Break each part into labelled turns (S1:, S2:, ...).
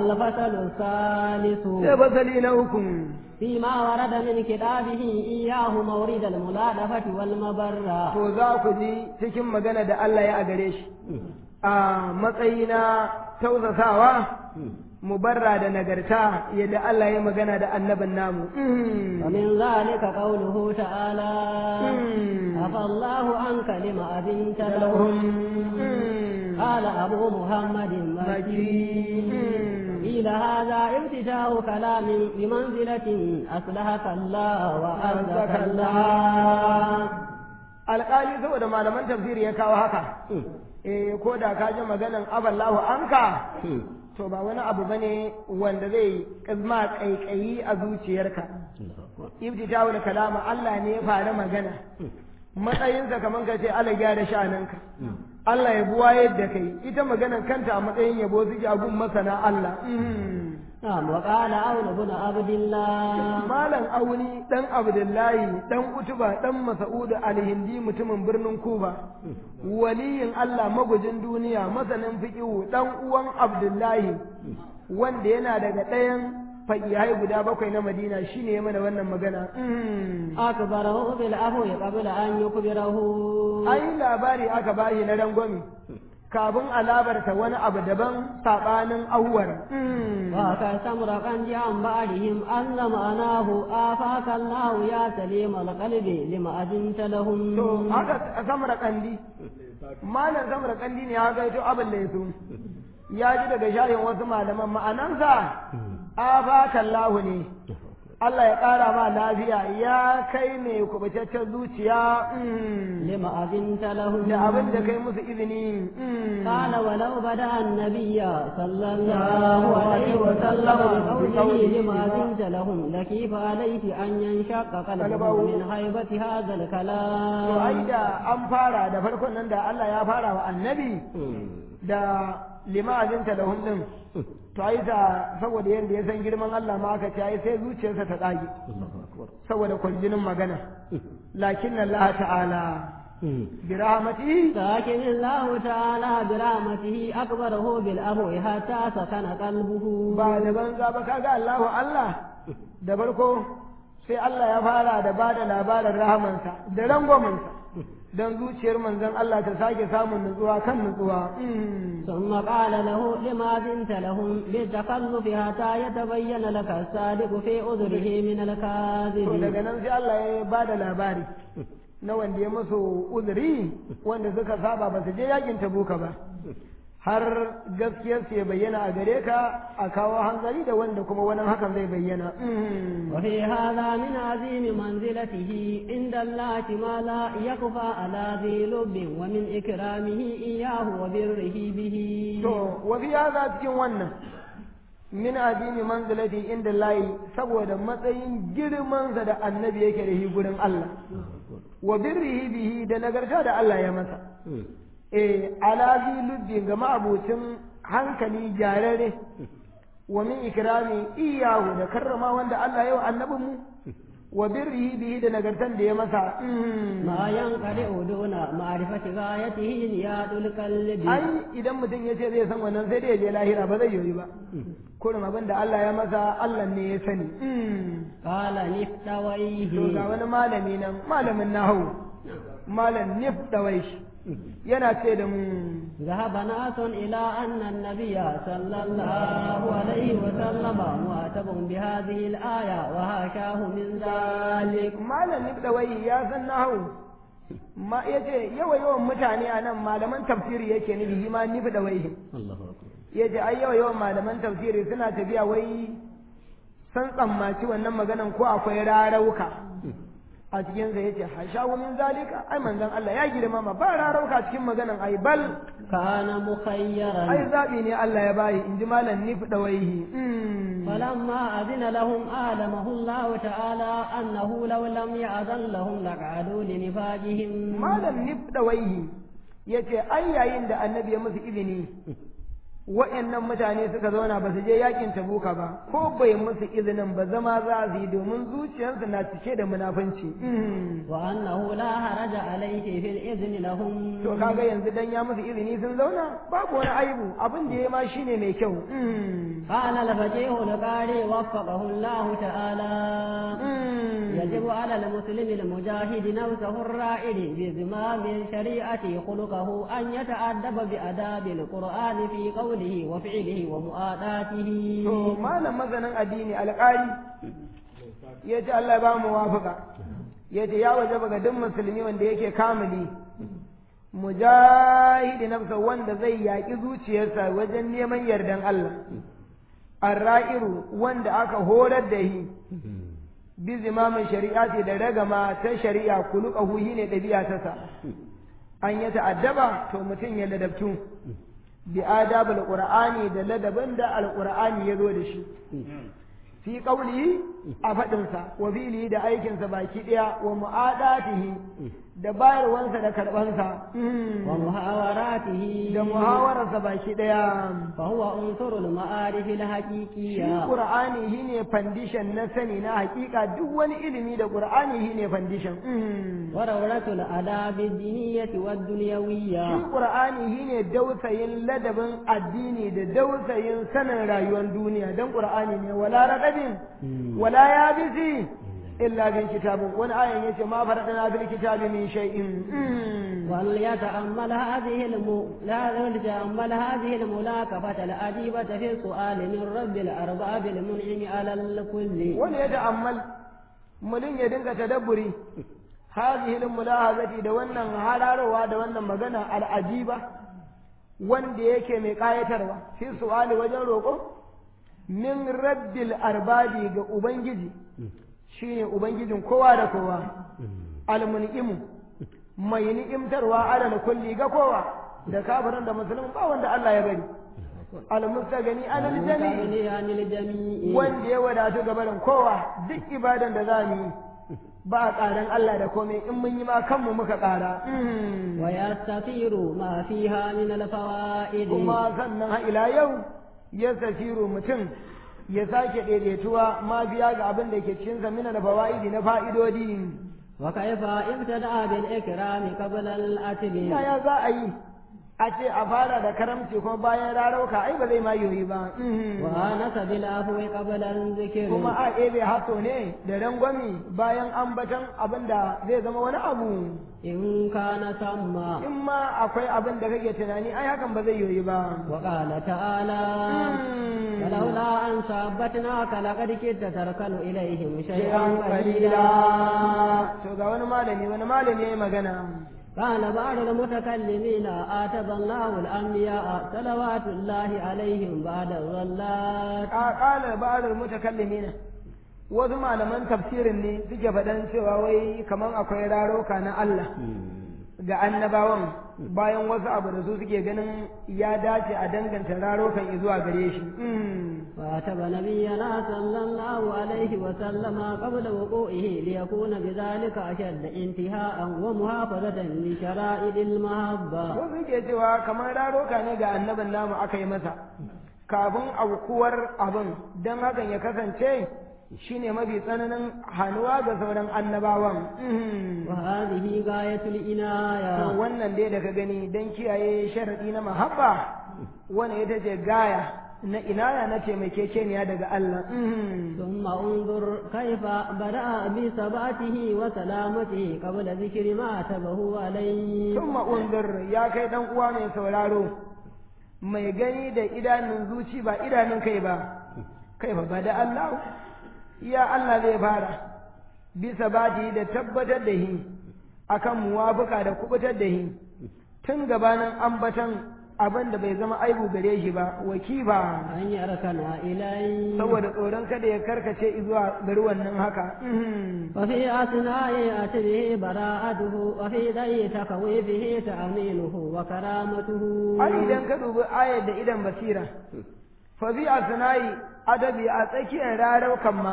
S1: الفصل الثالث
S2: sai fasali na uku
S1: فيما ورد من كتابه إياه مورد الملادفة والمبرة
S2: to za ku ji cikin magana da Allah ya a gare shi a matsayi na tausasawa mubarra da nagarta yadda Allah ya magana da annabin namu Mm.
S1: ومن ذلك قوله تعالى
S2: Mm.
S1: عفى الله عنك لما أذنت لهم
S2: Mm.
S1: قال أبو محمد مكي
S2: Mm.
S1: قيل هذا ابتداء كلام بمنزلة أصلحك الله وأرزك الله
S2: alƙali saboda malaman tafsiri ya kawo haka eh ko da ka ji maganan aballahu anka to ba wani abu bane wanda zai kazma kaikayi a zuciyarka ibtida'ul kalama Allah ne ya fara magana matsayinsa kaman ka ce Allah gyara sha'aninka Allah ya buwa yadda kai ita maganan kanta a matsayin yabo suke a gun masana Allah
S1: نعم وقال عون بن عبد الله
S2: Malam Auni dan Abdullahi dan Utuba dan Mas'ud al-Hindi mutumin birnin Kuba waliyin Allah magujin duniya masanin fiqhu dan uwan Abdullahi wanda yana daga ɗayan faƙihai guda bakwai na Madina shine ya mana wannan magana
S1: أكبره بالعفو قبل أن يكبره
S2: ai labari aka bashi na rangwami kafin a labarta wani abu daban saɓanin auwar
S1: وكسمر قنج عن بعدهم أن معناه آفاك الله يا سليم القلب لما أذنت لهم
S2: to haka samar kandi malam samar kandi ne haka ito abin da ya so ya ji daga shayin wasu malaman ma'anansa afakallahu ne Allah ya ƙara ma lafiya ya kai ne kubutaccen zuciya mm,
S1: لما أذنت لهم
S2: da abin da kai musu izini mm.
S1: قال ولو بدأ النبي صلى الله عليه وسلم بقوله لما أذنت لهم لكيف عليه أن ينشق قلبه من هيبة هذا
S2: to ai
S1: الكلام
S2: da an fara da farkon nan da Allah ya fara wa annabi da limazinta da hundun to ai da saboda yadda ya san girman Allah ma aka ce ai sai zuciyarsa ta tsage saboda kwarjinin magana lakin Allah ta'ala bi rahmatihi
S1: لكن الله تعالى برحمته أكبره بالأمر حتى سكن قلبه
S2: ba da banza ba kaga Allahu Allah da farko sai Allah ya fara da ba da labarin rahamansa da rangwamansa don zuciyar manzon Allah ta sake samun nutsuwa kan nutsuwa Mm.
S1: ثم قال له لما بنت لهم بالتخلف حتى يتبين لك الصادق في عذره من
S2: to
S1: الكاذب
S2: daga nan sai Allah ya ba da labari na wanda ya musu uzuri wanda suka saba ba su je yakin tabuka ba har gaskiyarsu ya bayyana a gare ka a kawo hanzari da wanda kuma wani hakan zai bayyana Mm.
S1: وفي هذا من عظيم منزلته عند الله ما لا يخفى على ذي لب ومن إكرامه إياه وبره به
S2: to wa fi hadha cikin wannan min azimi manzilati inda layi saboda matsayin girmansa da annabi yake da shi gurin Allah wa birrihi bihi da nagarta da Allah ya masa eh alazi lubbin ga ma'abucin hankali gyararre wa min ikrami iyahu da karrama wanda Allah ya wa annabin mu wa birrihi bihi da nagartan da ya masa mm.
S1: ما ينقطع دون معرفة غايته زياد القلب
S2: ai idan mutum ya ce zai san wannan sai dai ya je lahira ba zai yi ba kurin abin da Allah ya masa Allah ne ya sani Mm.
S1: قال
S2: to
S1: نفتويه
S2: ga wani malami nan malamin nahawu malam nif dawai shi yana ce da mu
S1: ذهب ناس إلى أن النبي صلى الله عليه وسلم معتب بهذه الآية وهاشاه من ذلك
S2: malam nif dawai ya san nahawu ma yace yawa yawan mutane a nan malaman tafsiri yake nufi shi ma nif dawai
S1: الله أكبر
S2: yace ai yawa yawan malaman tafsiri suna tafiya wai san tsammaci wannan maganan ko akwai rarauka a cikin sa yace hashawu min zalika ai manzon Allah ya girmama ba rarauka cikin maganan ai bal
S1: كان
S2: ai
S1: مخيرا
S2: zabi ne Allah ya bayi inji malam nif dawaihi
S1: فلما أذن لهم آلمه الله تعالى أنه لو لم يأذن لهم لقعدوا لنفاجهم
S2: malam nif dawaihi yace ai yayin da annabi ya musu izini wa'annan mutane suka zauna ba su je yakin tabuka ba ko bai musu izinin ba zama za su yi domin zuciyarsu na cike da munafunci
S1: wa annahu la haraja alayhi fil izni lahum
S2: to kaga yanzu dan ya musu izini sun zauna babu wani aibu abin da ya ma shine mai kyau
S1: قال الفقيه القاري وفقه الله تعالى يجب على المسلم المجاهد نفسه الرائد بزمام الشريعة خلقه أن يتأدب بأداب القرآن في قوله وفعله ومؤاداته
S2: to malam masanin addini alƙari ya ce Allah ba mu wafaka ya ce ya waje ga duk musulmi wanda yake kamili mujahidi nafsa wanda zai yaƙi zuciyarsa wajen neman yardan Allah arra'iru wanda aka horar da shi bi zimamin shari'a ce da ragama ta shari'a kuluka huhi ne ɗabi'a ta sa an ya ta'addaba to mutum ya ladabtu bi adabul qur'ani da ladabin da alqur'ani ya zo da shi fi qawli a faɗinsa wa fi'li da aikinsa baki ɗaya wa mu'adatihi da bayarwansa da karɓansa
S1: wa muhawaratihi
S2: da muhawararsa baki ɗaya
S1: fa huwa unsurul ma'arif al
S2: shi
S1: haqiqiyya
S2: qur'ani shine foundation na sani na hakika duk wani ilimi da qur'ani shine foundation
S1: wa rawratul adab ad-diniyyah wad
S2: shi
S1: dunyawiyya
S2: qur'ani shine dausayin ladabin addini da dausayin sanin rayuwar duniya dan qur'ani ne wala radabin wala yabisi illa bin kitabin wani ayan yace ma faradana bil kitabi min shay'in
S1: وليتأمل هذه الم... لا وليتأمل هذه الملاكفة الأديبة في السؤال من رب الأرباب المنعم على الكل
S2: wani ya ta'ammal mulin ya dinga tadabburi hadhihi mulahazati da wannan hararowa da wannan magana al'ajiba wanda yake mai kayatarwa fi su'ali wajen roƙo min rabbil arbabi ga ubangiji shine ubangijin kowa da kowa almun'imu mai ni'imtarwa alal kulli ga kowa da kafirin da musulmin ba wanda Allah ya bari almustagani alal jami'i
S1: المستغني عن الجميع
S2: wanda ya wadatu ga barin kowa duk ibadan da za mu yi ba a ƙaran Allah da komai in mun yi ma kanmu muka ƙara
S1: ويستثير ما فيها من الفوائد
S2: kuma sannan har ila yau ya safiru mutum ya sake daidaituwa ma biya ga abin da ke cikin sa mina da fawa'idi na fa'idodi
S1: وكيف ابتدأ بالإكرام قبل الأتب
S2: yaya za a yi a ce a fara da karamci kuma bayan rarauka ai ba zai ma yoyi ba
S1: وآنس بالعفو قبل الذكر
S2: kuma a ebe haso ne da rangwami bayan ambatan abin da zai zama wani abu
S1: إن كان ثم
S2: in ma akwai abin da kake tunani ai hakan ba zai yoyi ba
S1: وقال تعالى فلولا أن ثبتناك لقد كدت تركن إليهم شيئا
S2: shay'an
S1: قليلا
S2: qalila to ga wani malami wani malami yayi magana
S1: قال بعض المتكلمين آتب الله الأنبياء صلوات الله عليهم بعد الظلات
S2: a qala ba'd al-mutakallimin wasu malaman tafsirin ne suke faɗan cewa wai kaman akwai raroka na Allah ga annabawan bayan wasu abu da su suke ganin ya dace a danganta rarokan zuwa gare shi
S1: واتب نبينا صلى الله عليه وسلم قبل وقوعه ليكون بذلك أشد انتهاء ومحافظة لشرائع المحبة
S2: wasu suke cewa kamar raroka ne ga annabin namu aka yi masa kafin aukuwar abin don hakan ya kasance shine mafi tsananin hannuwa ga sauran annabawan
S1: وهذه غاية
S2: To
S1: العناية
S2: wannan dai da ka gani don kiyaye sharaɗi na mahabba wani ita ce gaya na inaya na taimakekeniya daga Allah
S1: ثم انظر كيف بدأ بثباته وسلامته قبل ذكر ما عتبه عليه
S2: sun ma'unzur ya kai ɗan uwa mai sauraro mai gani da idanun zuci ba idanun kai ba kai fa ba da Allah ya Allah zai fara bisa bati da tabbatar da shi akan muwafuka da kubutar da shi tun gabanin ambatan abin da bai zama aibu gare shi ba wakiba
S1: أن يركن إليه
S2: saboda tsoron kada ya karkace zuwa gari wannan haka
S1: وفي أثناء أتبه براءته وفي ذي تخويفه تأمينه وكرامته
S2: har idan ka dubi ayar da idan basira fa bi asnai adabi a tsakiyar raraukan ma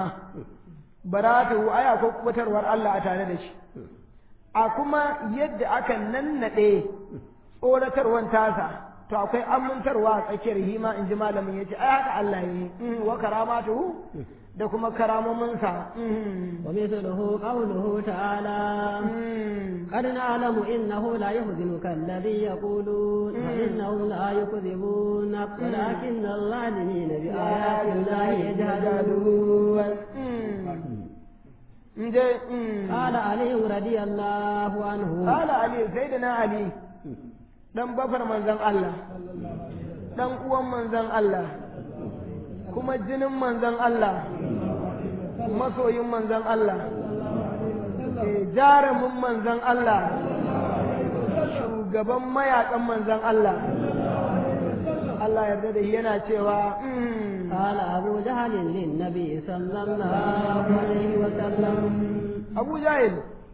S2: baratu aya ko kubutarwar Allah a tare da shi a kuma yadda aka nannade tsoratarwan tasa to akwai amintarwa a tsakiyar hima in ji malamin ya ce ai haka Allah yi wa karamatuhu da kuma karamominsa
S1: ومثله قوله تعالى قد نعلم إنه لا يحزنك الذي يقولون فإنهم لا يكذبونك ولكن الظالمين بآيات الله يجهدون قال علي رضي الله عنه
S2: قال علي سيدنا علي dan bafar manzon Allah dan uwan manzon Allah kuma jinin manzon Allah masoyin manzon Allah jarumin manzon Allah shugaban mayakan manzon Allah Allah yarda da yana cewa
S1: قال أبو جهل للنبي صلى الله عليه وسلم
S2: أبو جهل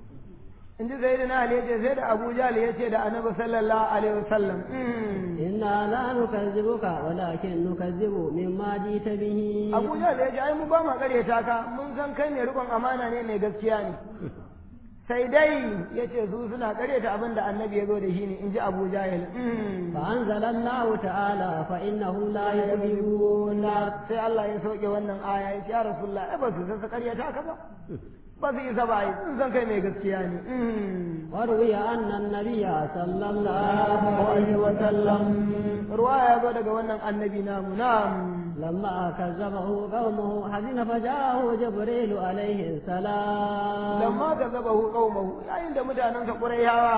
S2: in ji sai da na Ali yace sai da Abu Jahl yace da Annabi sallallahu alaihi wasallam
S1: inna la nukazzibuka walakin nukazzibu mimma jita bihi
S2: Abu Jahl yace ai mu ba ma karyata ka mun san kai ne rubon amana ne mai gaskiya ne sai dai yace su suna karyata abin da Annabi ya zo da shi ne in ji Abu Jahl
S1: fa anzalallahu ta'ala fa innahum la yukadzibuna
S2: sai Allah ya sauke wannan aya yace ya Rasulullah ai ba su san karyata ka ba ba su isa ba yi sun san kai mai gaskiya ne.
S1: Warwi annan nabiya sallallahu alaihi wa sallam.
S2: Ruwa ya zo daga wannan annabi namu na'am.
S1: Lamma kazzabahu qaumuhu hazina fajahu Jibril alaihi salam.
S2: Lamma kazzabahu qaumuhu yayin da mutanen sa Qurayhawa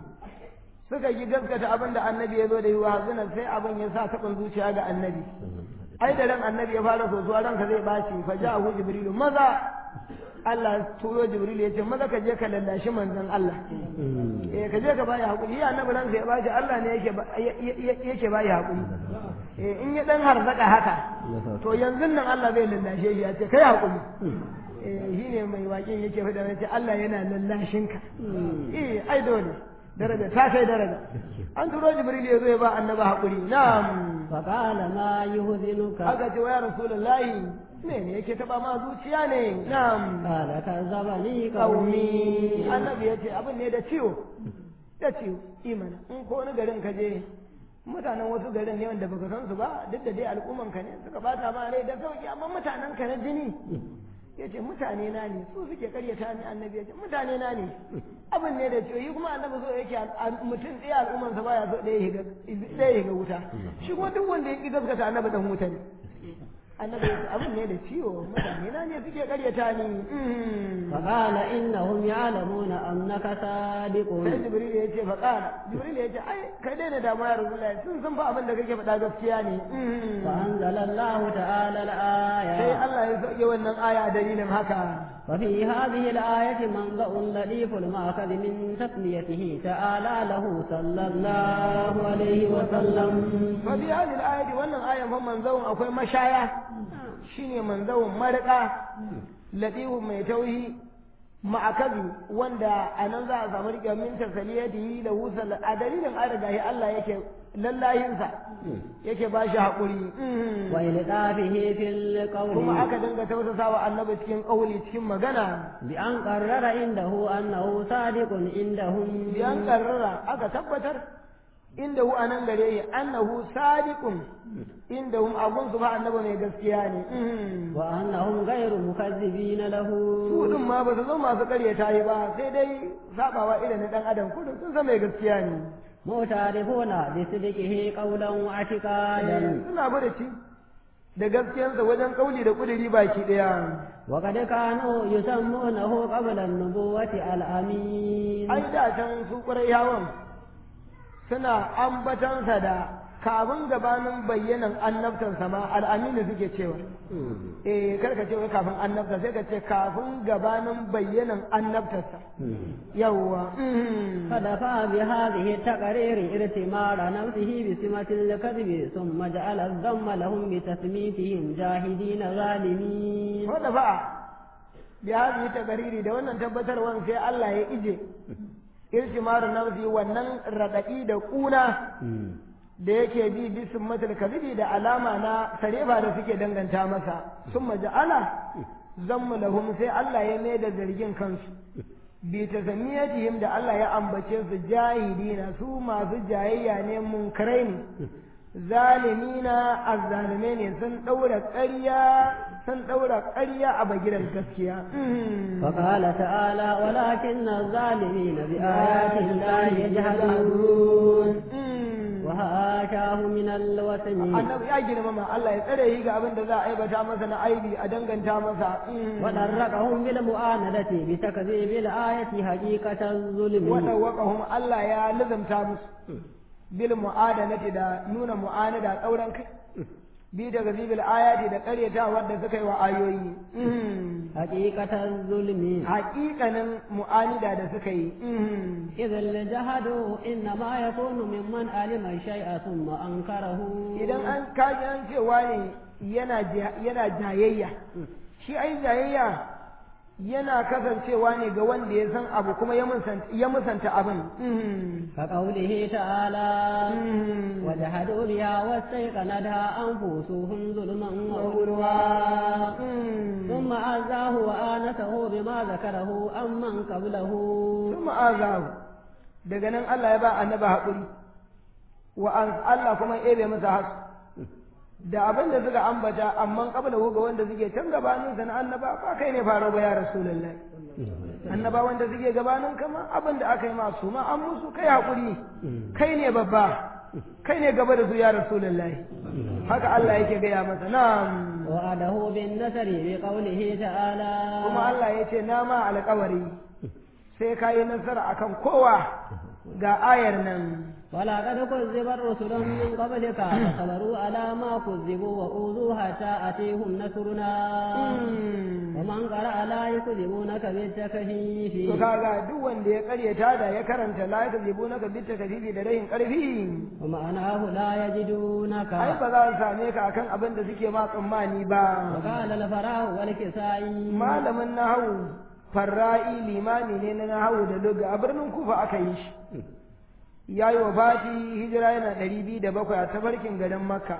S2: suka yi gaskata abin da annabi ya zo da yi wa hazina sai abin ya sa taɓin zuciya ga annabi. Ai da ran annabi ya fara sosuwa ranka zai baci fajahu Jibril maza Allah turo Jibril ya ce maza ka je ka lallashi manzon Allah eh ka je ka bayi hakuri ya annabi ran sai bashi Allah ne yake yake bayi hakuri eh in ya dan harzaka haka to yanzu nan Allah zai lallashe shi ya ce kai hakuri eh shine mai waƙin yake fada ya ce Allah yana lallashin ka eh ai dole daraja ta kai daraja an turo Jibril ya zo ya ba annabi hakuri na'am
S1: fa qala ma yuhzinuka
S2: aka ce wa ya rasulullahi me ne yake taba ma zuciya ne na'am
S1: qala kazzabani
S2: qaumi
S1: qaumi
S2: annabi ya ce abin ne da ciwo da ciwo imana in ko wani garin ka je mutanen wasu garin ne wanda baka san su ba duk da dai al'umman ka ne suka bata ma rai da sauki amma mutanen ka na jini ya ce mutane na ne su suke karyata ni annabi ya ce mutane na ne abin ne da ciwo yi kuma annabi so yake mutum ɗaya al'ummansa baya so ɗaya ya higa wuta shi kuma duk wanda ya ƙi gaskata annabi dan wuta ne annabi ya ce abin ne da ciwo mutane na ne suke karyata ni
S1: فقال إنهم يعلمون أنك صادق
S2: sai jibril ya ce faƙala jibril ya ce ai kai dai da damuwa ya rasulullahi sun san fa abin da kake faɗa gaskiya ne
S1: فأنزل الله تعالى
S2: sai
S1: الآية
S2: Allah ya sauke wannan aya a dalilin haka
S1: وفي هذه الآية منبأ لطيف المأخذ من تسميته تعالى له صلى الله عليه وسلم
S2: fa bi hadhihi al-ayati wannan ayan fa manzawun akwai mashaya shine manzawun marqa latifu mai tauhi ma'akabi wanda a nan za a samu riƙe min tasaliyatihi da wusal a dalilin an riga shi Allah yake lallayinsa yake ba shi haƙuri
S1: وإلقافه في القول
S2: kuma aka dinga tausasa wa annabi cikin ƙauli cikin magana
S1: بأن قرر عنده أنه صادق عندهم
S2: biyan karrara aka tabbatar inda hu anan gare yi annahu sadiqun inda hum abun su ba annabi mai gaskiya ne
S1: وأنهم غير مكذبين له
S2: su din ma ba su zo masu karyata yi ba sai dai sabawa irin na dan adam kudin sun san mai gaskiya ne
S1: معترفون بصدقه قولا واعتقادا
S2: suna bada da gaskiyansa wajen kauli da kudiri baki daya
S1: وقد كانوا يسمونه قبل النبوة الأمين
S2: ai da can su yawan suna ambatansa da kafin gabanin bayyanan annabtansa ma al'aminu suke cewa eh karka ce wai kafin annabta sai ka ce kafin gabanin bayyanan annabtarsa yawwa
S1: فدفع بهذه التقرير ارتمار نفسه بسمة الكذب ثم جعل الذم لهم بتسميتهم جاهدين ظالمين
S2: wadda fa bi hadhihi tagariri da wannan tabbatarwan sai Allah ya ije irtimaru nafsi wannan radadi da kuna da yake bi bisin matal kazibi da alama na sarefa da suke danganta masa sun maja'ala zammu lahum sai Allah ya mai da zargin kansu bi tasamiyatihim da Allah ya ambace su jahilina su masu jayayya ne munkarai ne zalimina azzalume ne sun daura ƙarya sun daura ƙarya a bagiran gaskiya
S1: فقال تعالى ولكن الظالمين بآيات الله يجحدون وهاشاه من الوثن
S2: annabi ya girmama Allah ya tsare shi ga abin da za a aibata masa na aibi a danganta masa
S1: ودركهم بالمؤاندة بتكذيب الآية حقيقة الظلم
S2: wadawaqahum Allah ya lazamta musu bil mu'adanati da nuna mu'anada tsauran kai bi da gazibil ayati da ƙaryata wadda suka yi wa ayoyi
S1: حقيقة الظلم
S2: haƙiƙanin mu'anida da suka yi
S1: إذ الجهد إنما يكون ممن علم الشيء ثم أنكره
S2: idan an kaji an cewa ne yana ja- yana jayayya shi ai jayayya yana kasancewa ne ga wanda ya san abu kuma ya musanta ya musanta abin
S1: كقوله تعالى وجحدوا بها واستيقنتها أنفسهم ظلما وعلوا ثم عزاه وآنسه بما ذكره أمن قبله
S2: sun ma'azahu daga nan Allah ya ba annaba haƙuri wa an Allah kuma ya ebe masa hasu da abin da suka ambata amma kabla ga wanda suke can gabanin sa na annaba ba kai ne faro ba ya rasulullahi annaba wanda suke gabanin kama abin da aka yi masu ma an musu kai haƙuri kai ne babba kai ne gaba da su ya rasulullahi haka Allah yake gaya masa na'am
S1: وعده بالنسر بقوله تعالى
S2: kuma Allah ya ce na ma alƙawari sai ka yi nasara akan kowa ga ayar nan
S1: ولقد كذبت رسل من قبلك فصبروا على ما كذبوا وأوذوا حتى أتيهم نصرنا ومن قرأ لا يكذبونك بالتكهيف
S2: to kaga duk wanda ya karyata da ya karanta la yakzibunaka bitta kadibi da rayin karfi
S1: ومعناه لا يجدونك
S2: ai ba za su same ka akan abin da suke ma tsammani ba
S1: وقال الفراه والكسائي
S2: malamin nahawu farra'i limami ne na nahawu da lugha a birnin kufa aka yi shi ya yi wa fati hijira yana ɗari biyu da bakwai a tafarkin garin makka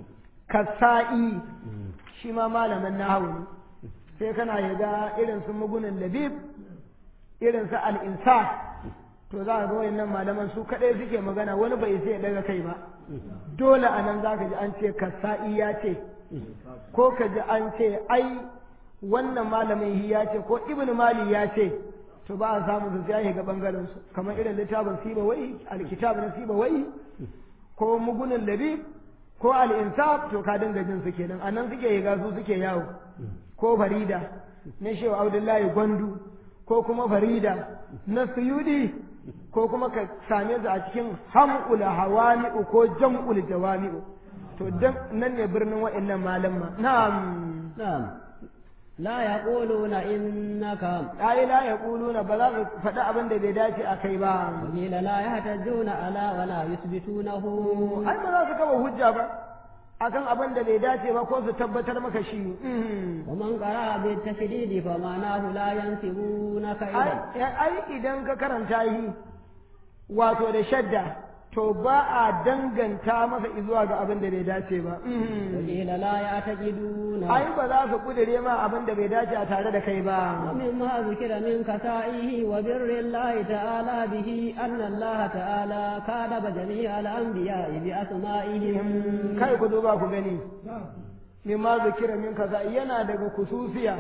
S2: kasa'i shi ma malamin nahawu ne sai kana yaga irin su mugunin labib irin su al'insa to za a ga wayannan malaman su kaɗai suke magana wani bai sai ya daga kai ba dole a nan za ka ji an ce kasa'i ya ce ko ka ji an ce ai wannan malamin hi ya ce ko ibn mali ya ce to ba a samu su sai ga bangaren su kamar irin littafin siba wai alkitab na siba wai ko mugunin labib ko al-insaf to ka dinga jin su kenan anan suke yiga su suke yawo ko farida na shehu abdullahi gwandu ko kuma farida na suyudi ko kuma ka same su a cikin ham'ul hawami'u ko jam'ul jawami'u to dan nan ne birnin wa'annan malamma na'am
S1: نعم لا يقولون إنك
S2: ai la yaquluna ba za su faɗi abin da bai dace a kai ba
S1: وقيل لا يحتجون على ولا يثبتونه
S2: ai ba za su kawo hujja ba akan abin da bai dace ba ko su tabbatar maka shi
S1: ومن قرأ بالتشديد فمعناه لا ينسبونك إليه
S2: ai ai idan ka karanta yi wato da shadda to ba a danganta masa izuwa ga abin da bai dace ba
S1: وقيل لا يعتقدون
S2: ai ba za su kudure ma abin da bai dace a tare da kai ba
S1: ومما ذكر من كسائه وبر الله تعالى به أن الله تعالى كاتب جميع الأنبياء بأسمائهم
S2: kai ku duba ku gani mimma zikira min kaza yana daga kususiya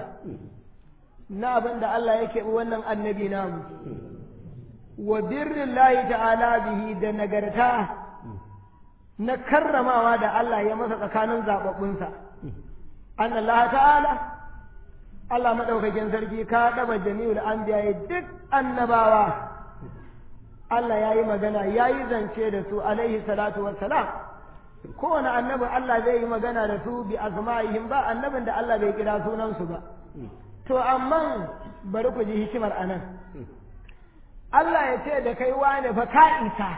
S2: na abin da Allah yake bi wannan annabi namu wa birrillahi ta'ala bihi da nagarta na karramawa da Allah ya masa tsakanin zababbunsa an Allah ta'ala Allah madaukakin sarki ka daba jami'ul anbiya duk annabawa Allah ya yi magana ya yi zance da su alaihi salatu wassalam kowane annabi Allah zai yi magana da su bi asma'ihim ba annabin da Allah bai kira sunansu ba to amma bari ku ji hikimar anan Allah ya ce da kai wane fa ka isa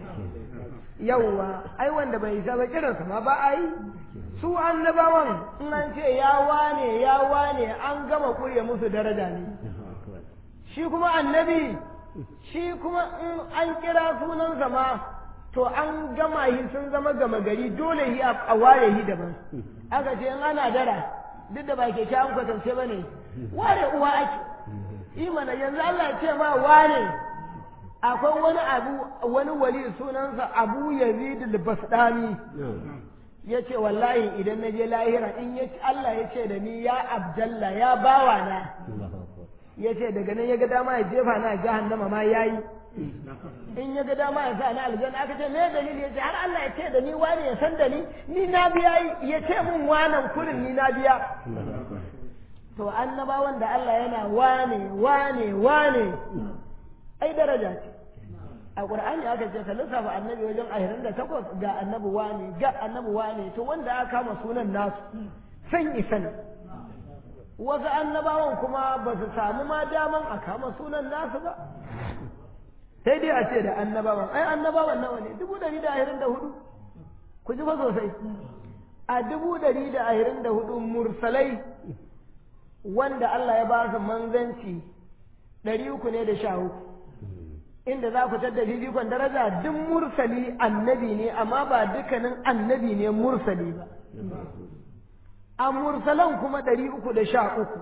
S2: yawwa ai wanda bai isa ba kiransa ma ba ai su annabawan in an ce ya wane ya wane an gama kurye musu daraja ne shi kuma annabi shi kuma in an kira sunansa ma to an gama shi sun zama gama gari dole shi a ware shi daban aka ce in ana dara duk da ba ke an kwatance ba ne ware uwa ake imana yanzu Allah ya ce ma wane akwai wani abu wani wali sunansa Abu Yazid al-Bastami ya ce wallahi idan na je lahira in ya Allah ya ce da ni ya Abdalla ya bawa na ya ce daga nan ya ga dama ya jefa na jahannama ma yayi in ya ga dama ya sa na aljanna aka ce me dalili ya ce har Allah ya ce da ni wani ya san da ni ni na biya ya ce mun wanan kurin ni na biya to annabawan da Allah yana wane wane wane ai daraja ce a Qur'ani aka ce ka lissafa annabi wajen ahirin da takwas ga annabi wane ga annabi wane to wanda aka kama sunan nasu san isa ne wasu annabawan kuma ba su samu ma daman a kama sunan nasu ba sai dai a ce da annabawan ai annabawan nawa ne dubu ɗari da ahirin da hudu ku ji fa sosai a dubu ɗari da ahirin da hudu mursalai wanda Allah ya ba su manzanci ɗari uku ne da sha uku inda za ku tadda fifikon daraja duk mursali annabi ne amma ba dukkanin annabi ne mursali ba a mursalan kuma ɗari uku da sha uku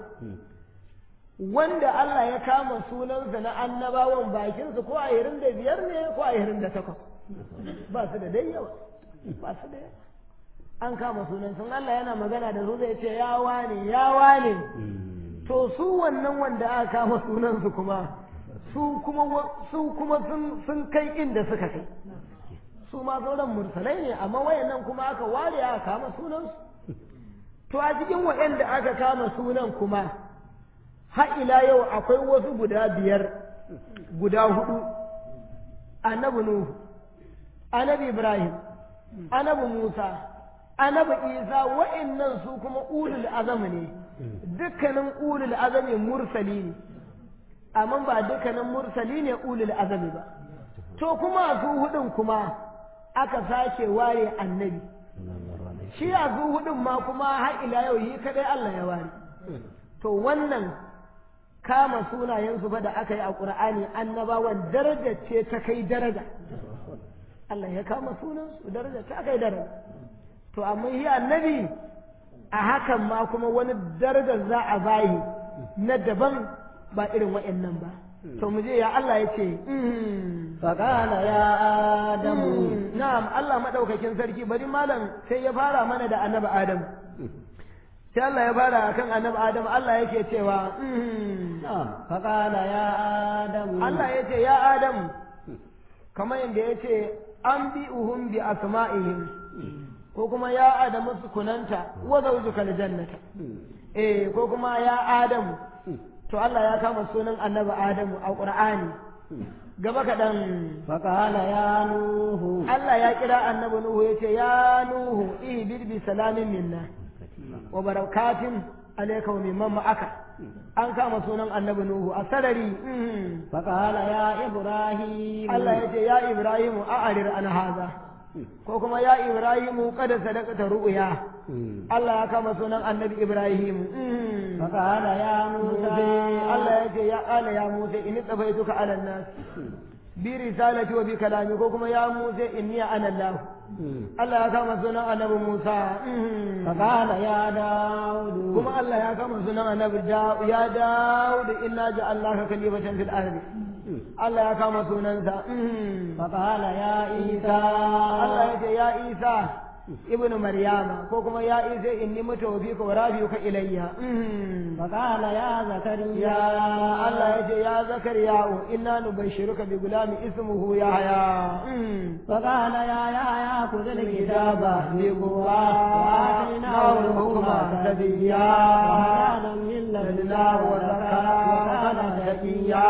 S2: wanda Allah ya kama sunansa na annabawan bakinsu ko a yirin da biyar ne ko a yirin da takwas ba su da dai yawa ba su da yawa an kama sunan sun Allah yana magana da su zai ce ya wane ya wane to su wannan wanda aka kama sunansu kuma su kuma su kuma sun sun kai inda suka kai su ma sauran mursalai ne amma wayannan kuma aka ware aka kama sunansu to a cikin wayanda aka kama sunan kuma har ila yau akwai wasu guda biyar guda hudu annabi nuhu annabi ibrahim annabi musa annabi isa wa'annan su kuma ulul azami ne dukkanin ulul azami mursali ne amma ba dukkanin mursali ne ulul azami ba to kuma su hudun kuma aka sake ware annabi shi a su hudun ma kuma har ila yau yi kadai Allah ya ware to wannan kama sunayensu ba da aka yi a ƙur'ani annabawan daraja ce ta kai daraja Allah ya kama sunansu daraja ta kai daraja to amma yi annabi a hakan ma kuma wani darajar za a bayi na daban ba irin wa'annan ba to mu je ya Allah ya ce
S1: فقال يا آدم
S2: na'am Allah madaukakin sarki bari malam sai ya fara mana da annabi Adam sai Allah ya fara akan annabi Adam Allah yake cewa
S1: فقال يا آدم
S2: Allah ya ce ya Adam kamar yadda ya ce an bi uhum bi asma'ihim ko kuma ya Adamu sukunanta wa zawjuka aljannata eh ko kuma ya Adam to Allah ya kama sunan annabi Adamu a Qur'ani gaba kaɗan
S1: فقال يا نوح
S2: Allah ya kira annabi Nuhu ya ce ya Nuhu ihbir bi salamin minna wa barakatin alayka wa mimman ma'aka an kama sunan annabi Nuhu a sarari mhm.
S1: فقال يا إبراهيم
S2: Allah ya ce ya Ibrahimu a'arir an haza ko kuma ya Ibrahimu kada sadaqata ru'ya Allah ya kama sunan annabi Ibrahim mhm.
S1: فقال يا موسى
S2: Allah ya ce ya ƙala ya Musa inni tsafaituka ala nas bi risalati wa bi kalami ko kuma ya Musa inni ana Allah Allah ya kama sunan annabi Musa mhm.
S1: فقال يا داود
S2: kuma Allah ya kama sunan annabi Da- ya Dawud inna ja'alnaka khalifatan fil ardi Allah ya kama sunansa mhm.
S1: فقال يا عيسى
S2: Allah ya ce ya Isa ibnu Maryama ko kuma ya Isa inni mutawfika wa rafiuka ilayya mhm.
S1: فقال يا
S2: يا
S1: زكريا
S2: الله يجي يا زكريا إنا نبشرك بغلام اسمه يحيى
S1: فقال يا يحيى خذ الكتاب بقوة وآتيناه الحكم سبيا وحنانا من لدنا وزكاة وكان
S2: زكيا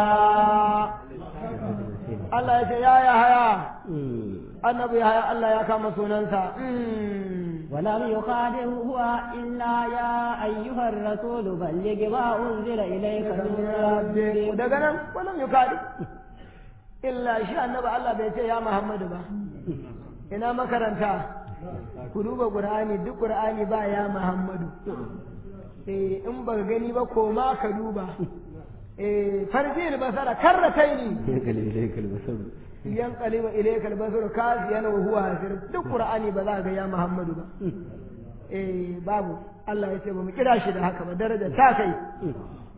S2: الله يجي يا يحيى النبي يحيى الله يا كما سننسى
S1: ولم يخاطب هو إلا يا أيها الرسول بلغ ما أنزل إليك من ربك
S2: daga nan wannan yukadi illa shi annabi Allah bai ce ya Muhammadu ba ina makaranta ku duba Qur'ani duk Qur'ani ba ya Muhammadu eh in ba gani ba ko ma ka duba eh farjil basara karrataini yan qaliba ilaykal basar kaziyan wa huwa hasir duk Qur'ani ba za ga ya Muhammadu ba eh babu Allah ya ce ba mu kira shi da haka ba daraja ta kai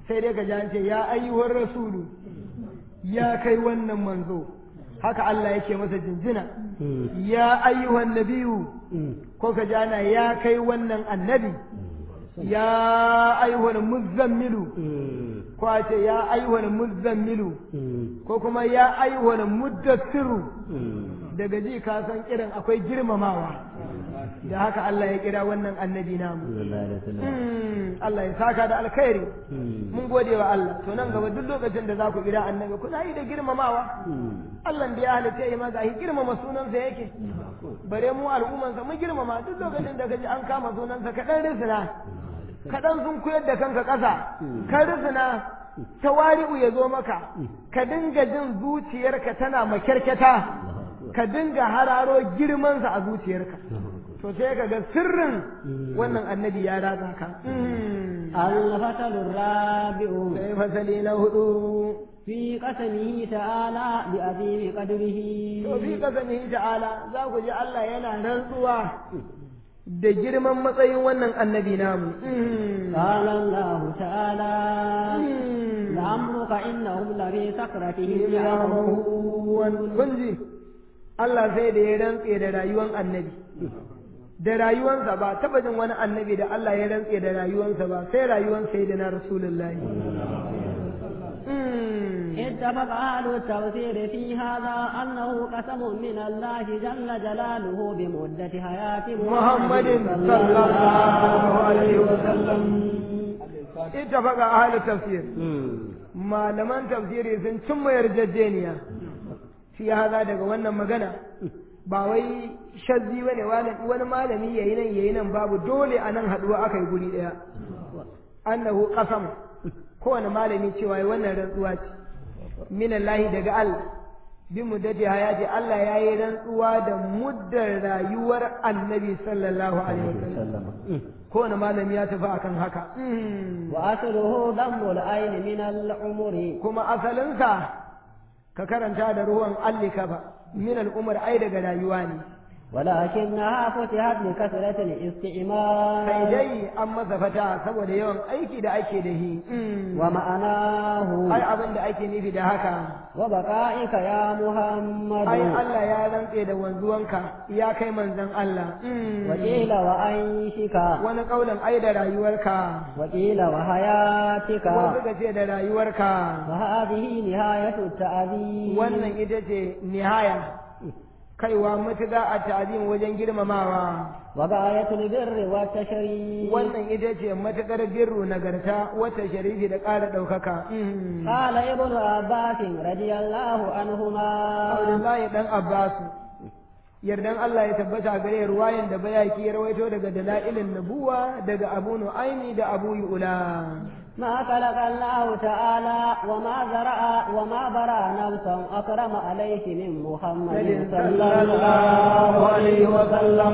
S2: sai dai ka ji an ce ya ayyuhar rasulu ya kai wannan manzo haka Allah yake masa jinjina ya ayyuhan nabiyu ko ka ji ana ya kai wannan annabi ya ayyuhal muzammilu ko a ce ya ayyuhal muzammilu ko kuma ya ayyuhal muddassiru daga ji ka san irin akwai girmamawa da haka Allah ya kira wannan annabi namu Allah ya saka da alkhairi mun gode wa Allah to nan gaba duk lokacin da za ku kira annabi kuna yi da girmamawa Allah da ya halitta ya maza shi girmama sunansa yake bare mu al'ummansa mun girmama duk lokacin da kaji an kama sunansa ka dan risina ka dan sun koyar da kanka ƙasa ka risina tawari'u ya zo maka ka dinga jin zuciyarka tana makyarkyata ka dinga hararo girmansa a zuciyarka to sai ka ga sirrin wannan annabi ya ratsa ka
S1: الفصل الرابع
S2: sai fasali na hudu
S1: في قسمه تعالى بعظيم قدره
S2: to fi kasanihi ta'ala za ku ji Allah yana rantsuwa da girman matsayin wannan annabi namu
S1: قال الله تعالى لعمرك إنهم لفي سكرتهم يعمهون
S2: kun ji Allah sai da ya rantse da rayuwar annabi da rayuwansa ba taba jin wani annabi da Allah ya rantse da rayuwansa ba sai rayuwar sayyidina rasulullahi
S1: اتفق أهل التفسير في هذا أنه قسم من الله جل جلاله بمدة حياة
S2: محمد صلى الله عليه وسلم اتفق أهل التفسير malaman tafsiri sun cimma yarjejeniya fi haza daga wannan magana ba wai shazzi bane wani malami yayi nan yayi nan babu dole a nan haduwa aka yi guri daya annahu qasam kowane malami cewa wannan rantsuwa ce minallahi daga Allah bi muddati hayati Allah ya yi rantsuwa da muddar rayuwar annabi sallallahu alaihi wasallam kowane malami ya tafi akan haka
S1: wa asluhu dammul ayn min al-umri
S2: kuma asalinsa ka karanta da ruwan allika ba min al-umr ai daga rayuwa ne
S1: ولكنها فتحت لكثرة الاستعمال
S2: sai dai an masa fata saboda yawan aiki da ake da shi
S1: ومعناه
S2: ai abin da ake nufi da haka
S1: وبقائك يا محمد
S2: ai Allah ya rantse da wanzuwanka ya kai manzon Allah
S1: وقيل وعيشك
S2: wani kaulin ai da rayuwarka
S1: وقيل وحياتك
S2: wasu ka ce da rayuwarka
S1: وهذه نهاية التعذيب
S2: wannan ita ce nihaya kaiwa matuƙa a ta'azim wajen girmamawa
S1: وغاية البر والتشريف
S2: wannan ita ce matuƙar birru nagarta wata sharifi da ƙara ɗaukaka
S1: قال ابن عباس رضي الله عنهما
S2: Abdullahi dan Abbasu yardan Allah ya tabbata gare ruwayan da bayaki ya rawaito daga dalailin nabuwa daga Abu Nu'aymi da Abu Yu'la
S1: ما خلق الله تعالى وما زرع وما برا نفسا أكرم عليه من محمد صلى الله عليه وسلم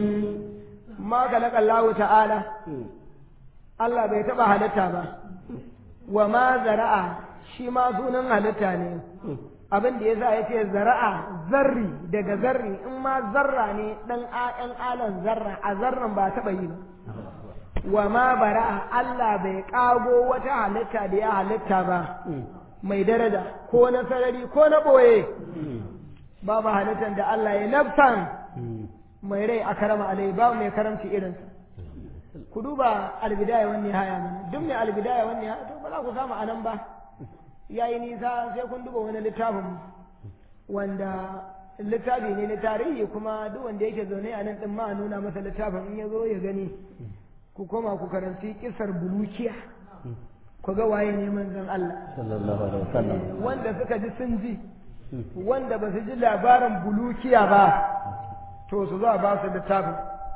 S2: ma khalaqa Allah ta'ala Allah bai taba halitta ba wa ma zara'a shi ma sunan halitta ne abin da yasa yace zara'a zarri daga zarri in ma zarra ne dan ƴan alan zarra a zarran ba taba yi ba wa ma bara'a Allah bai kago wata halitta da ya halitta ba mai daraja ko na sarari ko na boye babu halittar da Allah ya nafsan mai rai a karama alai babu mai karamci irinsa ku duba albidaya wani haya mana duk mai albidaya wani haya to ba za ku samu anan ba yayi nisa sai kun duba wani littafin wanda littafi ne na tarihi kuma duk wanda yake zaune a nan din ma a nuna masa littafin in ya zo ya gani ku koma ku karanci kisar bulukiya ku ga waye ne manzon Allah
S1: sallallahu alaihi wasallam
S2: wanda suka ji sun ji wanda ba su ji labarin bulukiya ba to su za ba su littafin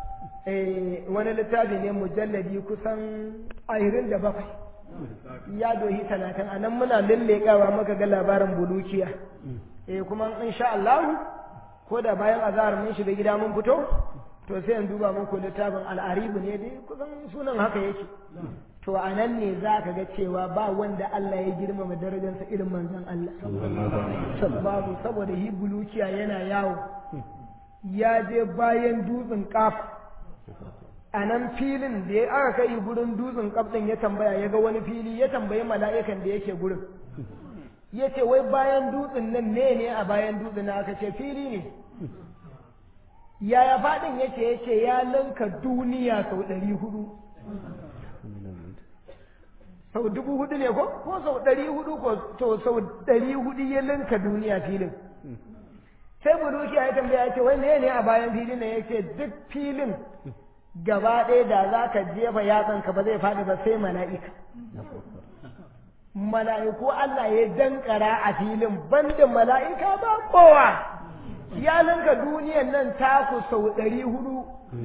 S2: eh wani littafi ne mujalladi kusan ahirin da bakwai ya dohi talatin a nan muna lallekawa maka ga labarin bulukiya eh kuma insha Allah ko da bayan azahar mun shiga gida mun fito to sai in duba muku littafin al'aribu ne dai kusan sunan haka yake to a nan ne za ka ga cewa ba wanda Allah ya girmama darajarsa irin manzon Allah babu saboda hi bulukiya yana yawo ya je bayan dutsen kaf a nan filin da ya aka kai gurin dutsen kabdin ya tambaya ya ga wani fili ya tambayi mala'ikan da yake gurin ya ce wai bayan dutsen nan ne ne a bayan dutsen na aka ce fili ne yaya faɗin ya ce ya ce ya ninka duniya sau ɗari hudu sau dubu hudu ne ko ko sau ɗari hudu ko to sau ɗari hudu ya linka duniya filin sai buruki ya tambaya ya ce wai ne ne a bayan filin ne ya ce duk filin gaba ɗaya da za ka jefa yatsanka ba zai faɗi ba sai mala'ika mala'iku Allah ya dankara a filin banda mala'ika ba kowa ya linka duniyan nan taku sau ɗari hudu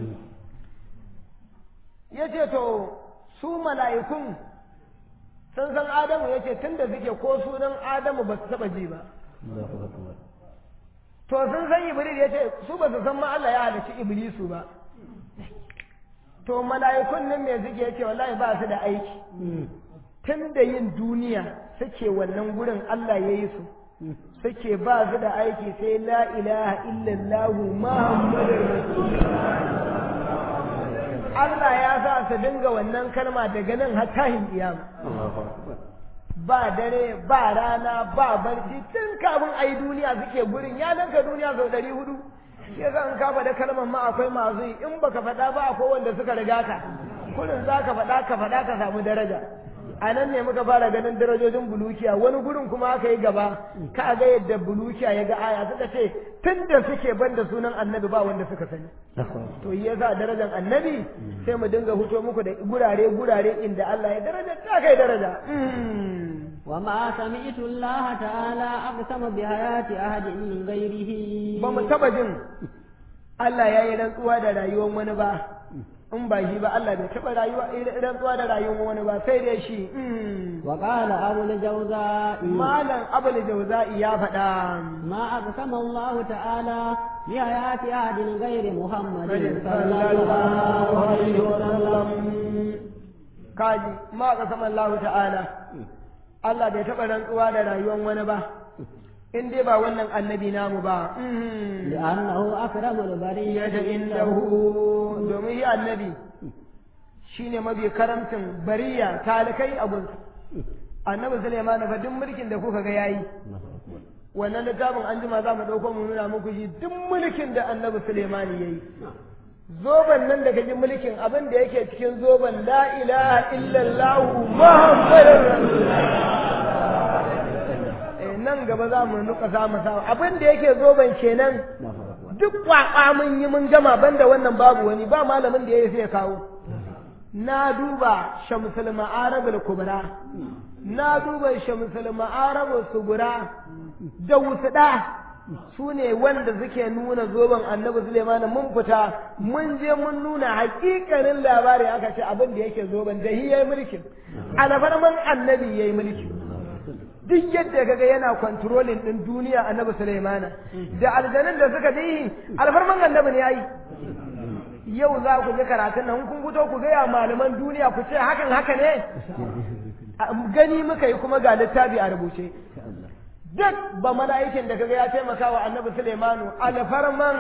S2: ya ce to su mala'ikun sun san Adamu ya ce tun da suke ko sunan Adamu ba su taɓa ji ba to sun san Iblis ya ce su ba su san ma Allah ya halicci Iblisu ba to mala'ikun nan me suke ya ce wallahi ba su da aiki tun da yin duniya suke wannan gurin Allah ya yi su suke ba su da aiki sai la ilaha illallahu muhammadur rasulullah Allah ya sa su dinga wannan kalma daga nan har tahin kiyama ba dare ba rana ba barci tun kafin a yi duniya suke gurin ya nanka duniya sau ɗari hudu shi yasa in ka faɗa kalmar ma akwai masu yi in baka faɗa ba akwai wanda suka riga ka kurin za ka faɗa ka faɗa ka samu daraja a nan ne muka fara ganin darajojin bulukiya wani gurin kuma aka yi gaba ka ga yadda bulukiya ya ga aya suka ce tun da suke banda sunan annabi ba wanda suka sani to yi yasa darajar annabi sai mu dinga huto muku da gurare gurare inda Allah ya daraja ta kai daraja
S1: وما سمعت الله تعالى أقسم بحياة أحد من غيره
S2: ba mu taba jin Allah ya yi rantsuwa da rayuwar wani ba in ba shi ba Allah bai taba rayuwa rantsuwa da rayuwar wani ba sai dai shi
S1: وقال أبو الجوزاء
S2: malam abul jauza'i ya faɗa
S1: ما أقسم الله تعالى بحياة أحد غير محمد
S2: صلى
S1: صلى
S2: الله
S1: الله
S2: عليه
S1: عليه
S2: وسلم
S1: وسلم
S2: kaji ma qasama Allah ta'ala Allah bai taɓa rantsuwa da rayuwar wani ba in dai ba wannan annabi namu ba
S1: لأنه أكرم البرية
S2: yadda indahu domin shi annabi shine mafi karamcin bariya talikai abun annabi Sulaiman fa duk mulkin da kuka ga yayi wannan littafin an jima za mu ɗauko mu nuna muku shi duk mulkin da annabi Sulaiman yayi zoban nan da kaji mulkin abin da yake cikin zoban la ilaha illallah muhammadur rasulullah eh nan gaba za mu nuka za mu sa abin da yake zoban kenan duk kwakwa mun yi mun gama banda wannan babu wani ba malamin da ya sai kawo na duba shamsul ma'arabul kubra na duba shamsul ma'arabul sugura da wusda su ne wanda suke nuna zoben annabi Suleiman mun fita mun je mun nuna hakikanin labari aka ce abin da yake zoben da yayi mulkin alfarman annabi yayi mulki duk yadda kaga yana controlling din duniya annabi Suleiman da aljanun da suka bi alfarman annabi ne yayi yau za ku ga karatun nan kun fito ku ga ya malaman duniya ku ce hakan haka ne gani muka yi kuma ga littafi a rubuce duk ba mala'ikin da kaga ya taimaka wa annabi Sulaimanu alfarman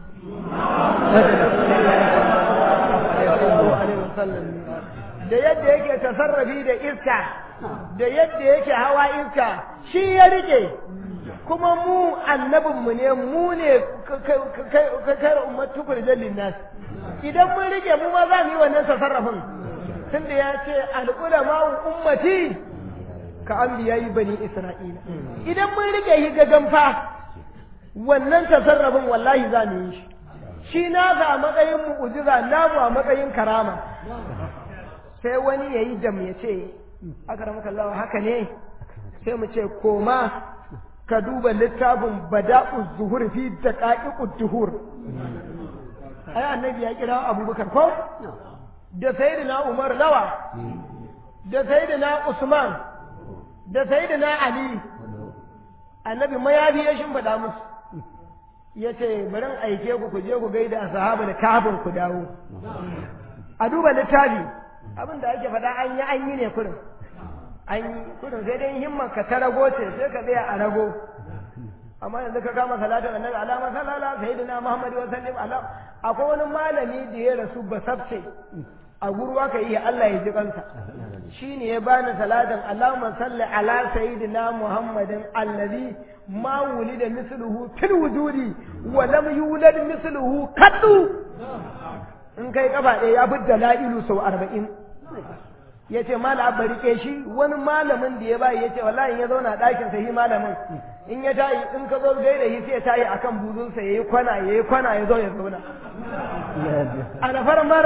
S2: da yadda yake tasarrafi da iska da yadda yake hawa iska shi ya rike kuma mu annabinmu ne mu ne kai ummatu kurjallin nas idan mun rike mu ma za mu yi wannan tasarrafin tunda ya ce al'ulama ummati ka an biyayi bani isra'ila idan mun rike shi gagan fa wannan tasarrafin wallahi za mu yi shi shi na a matsayin mu'ujiza namu a matsayin karama sai wani ya yi jam ya ce aka ramaka Allah haka ne sai mu ce koma ka duba littafin bada'u zuhur fi daqa'iqud duhur ai annabi ya kira abubakar ko da sayyidina umar lawa da sayyidina usman da sayyidina ali annabi mayafi ya shimfiɗa musu ya ce bari aike ku ku je ku gaida a sahaba da kafin ku dawo a duba littafi abin da ake faɗa an yi an yi ne kurin an yi kurin sai dai himman ka ta rago ce sai ka tsaya a rago amma yanzu ka kama salatin annabi alama sallallahu sayyidina muhammad wa sallim ala akwai wani malami da ya rasu basabce a gurwa ka yi Allah ya ji kansa shine ya bani salatin Allahumma salli ala sayyidina muhammadin allazi ma wulida misluhu fil wujudi wa lam yulad misluhu kaddu in kai kafa ɗaya ya fi dala'ilu sau arba'in ya ce mala abba rike shi wani malamin da ya bayi ya ce wallahi ya zauna ɗakin sa shi malamin in ya tayi in ka zo gai da shi sai ya tayi akan buzunsa ya yi kwana ya yi kwana ya zo ya zauna ana farmar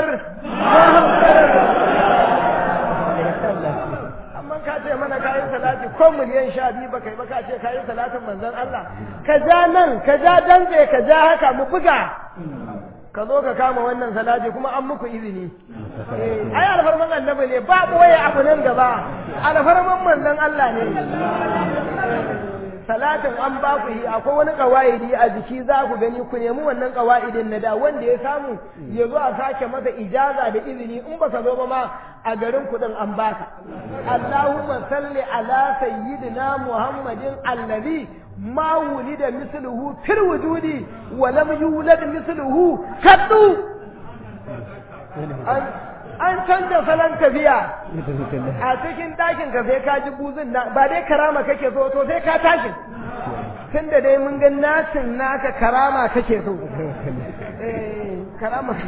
S2: amma ka ce mana kayi salati ko miliyan sha biyu ba kai ba ka ce kayi salatin manzon Allah ka ja nan ka ja dantse ka ja haka mu buga ka zo ka kama wannan salati kuma an muku izini ai alfarman annabi ne ba boye abu nan gaba alfarman manzon Allah ne salatin an ba ku yi akwai wani kawaidi a jiki za ku gani ku nemi wannan kawaidin na da wanda ya samu ya zo a sake masa ijaza da izini in baka zo ba ma a garin kudin an baka Allahumma salli ala sayyidina Muhammadin allazi ما ولد مثله في الوجود ولم يولد مثله قط an canza salon tafiya a cikin ɗakin ka sai ka ji buzin na ba dai karama kake so to sai ka tashi tun da dai mun ga nasin naka karama kake so karama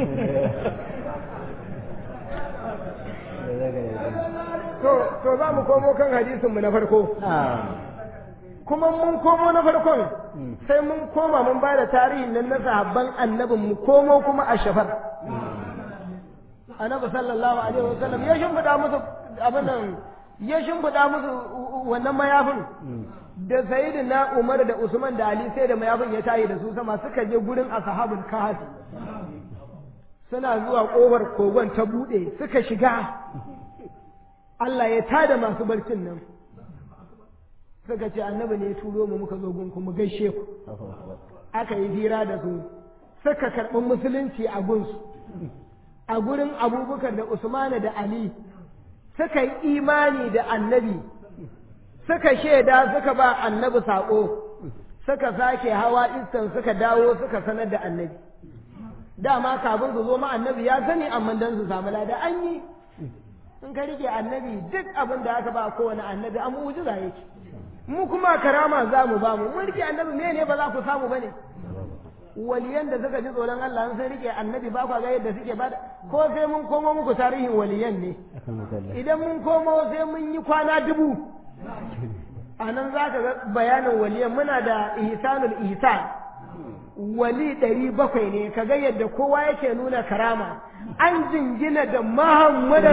S2: to za mu komo kan hadisinmu na farko kuma mun komo na farkon sai mun koma mun ba da tarihin nan na sahabban annabin mu komo kuma a shafar annabi sallallahu alaihi wasallam ya shimfiɗa musu abin nan ya shimfiɗa musu wannan mayafin da sayyidina Umar da Usman da Ali sai da mayafin ya tayi da su sama suka je gurin ashabul kahf suna zuwa kofar kogon ta bude suka shiga Allah ya tada masu barcin nan suka ce annabi ne ya turo mu muka zo gunku mu gaishe ku aka yi hira da su suka karɓi musulunci a gunsu a gurin abubakar da usmana da ali suka yi imani da annabi suka shaida suka ba annabi saƙo suka sake hawa iskan suka dawo suka sanar da annabi dama kafin su zo ma annabi ya sani amma dan su samu lada an yi in ka rike annabi duk abin da aka ba kowane annabi an mu'jiza yake mu kuma karama za mu ba mu mun rike annabi me ne ba za ku samu bane waliyan da suka ji tsoron Allah sun rike annabi ba kwa ga yadda suke ba ko sai mun komo muku tarihin waliyan ne idan mun komo sai mun yi kwana dubu a nan za ka ga bayanin waliyan muna da ihsanul ihsan wali ɗari bakwai ne ka ga yadda kowa yake nuna karama an jingina da muhammadar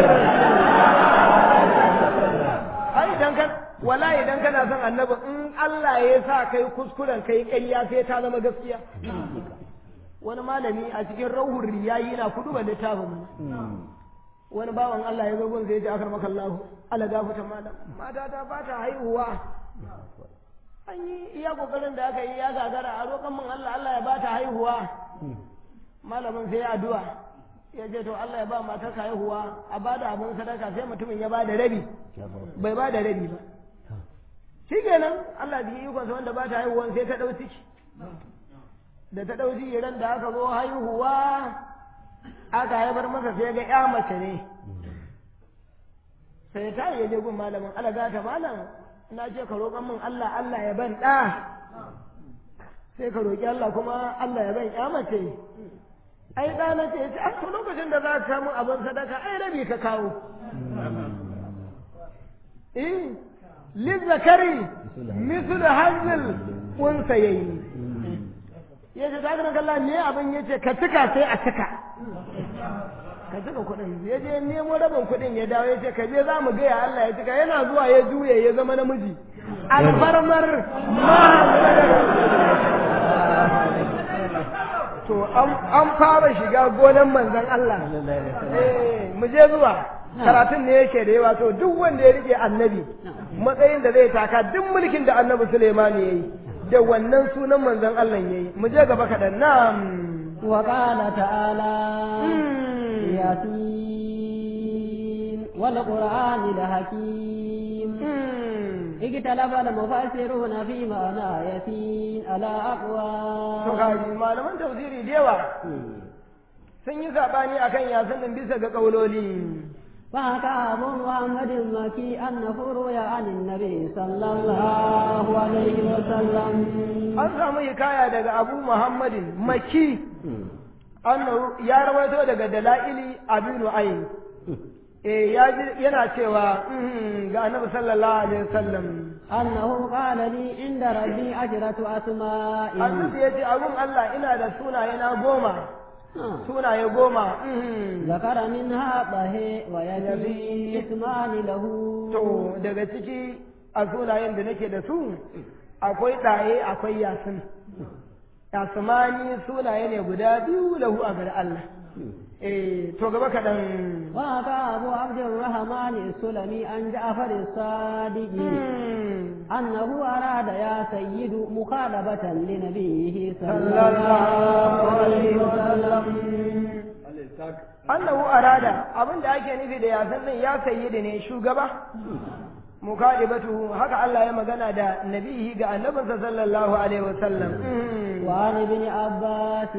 S2: ai idan kan wala idan kana son annabi in Allah ya sa kai kuskuren kai ƙarya sai ta zama gaskiya wani malami a cikin rauhun riyayi na kudu ba littafin wani bawan Allah ya zo gun sai ya ce akar maka Allah Allah gafuta malam mata ta ba ta haihuwa an yi iya kokarin da aka yi ya gagara a roƙon min Allah Allah ya ba ta haihuwa malamin sai ya addu'a ya ce to Allah ya ba matar ka haihuwa a ba da abin sadaka sai mutumin ya ba da rabi bai ba da rabi ba shi kenan Allah da ikonsa wanda ba ta haihuwa sai ta ɗau ciki da ta ɗau ciki ran da aka zo haihuwa aka haifar masa sai ga ya mace ne sai ta yi je gun malamin Allah ga ta malam na ce ka roƙon min Allah Allah ya ban ɗa sai ka roƙi Allah kuma Allah ya ban ya mace ai ɗa na ce a to lokacin da za ka samu abin sadaka ai rabi ka kawo eh lizzakari mislu hazil unsa yayi yace ta ga Allah ne abin yace ka tuka sai a tuka ka tuka kuɗin ya je nemo rabin kuɗin ya dawo ya ce ka je za mu gaya Allah ya tuka yana zuwa ya juye ya zama namiji alfarmar to an fara shiga gonan manzon Allah eh mu je zuwa karatun ne yake da yawa to duk wanda ya rike annabi matsayin da zai taka duk mulkin da annabi Suleiman ya yi da wannan sunan manzon Allah ya yi mu je gaba kaɗan na'am
S1: wa qala ta'ala yasin والقرآن الحكيم اختلف المفسرون في معنى يسين على
S2: to
S1: أقوال
S2: kaji malaman tafsiri da yawa sun yi sabani akan yasin din bisa ga kauloli
S1: فحكى أبو محمد المكي أنه روي عن النبي صلى الله عليه وسلم
S2: an samu hikaya daga abu muhammadin maki annahu ya rawaito daga dala'ili abinu ayin eh ya ji yana cewa mhm, ga annabi sallallahu alaihi wasallam
S1: أنه قال لي عند ربي عشرة أسماء
S2: annabi ya ce abun Allah ina da sunaye na goma
S1: آه.
S2: sunaye goma mhm.
S1: ذكر منها طه ويزيد اسمان له
S2: to daga ciki a sunayen da nake da su akwai ɗaye akwai yasin yasmani sunaye ne guda biyu lahu a gari Allah eh to gaba kaɗan
S1: وأتى أبو عبد الرحمن السلمي عن جعفر الصادق أنه أراد يا سيد مخالبة لنبيه صلى
S2: صلى
S1: الله عليه وسلم
S2: annahu arada abin da ake nufi da yasan din ya sayyidi ne shugaba mukadibatu haka Allah ya magana da nabihi ga annabinsa sallallahu alaihi wasallam
S1: وعن ابن عباس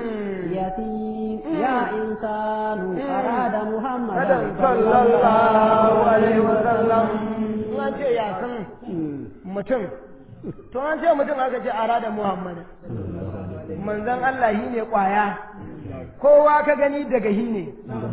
S1: يتيم يا إنسان أراد محمدا
S2: Adam sallallahu alaihi wasallam an ce yasan mutum to an ce mutum aka ce arada Muhammad manzon Allah shi ne kwaya kowa ka gani daga shi ne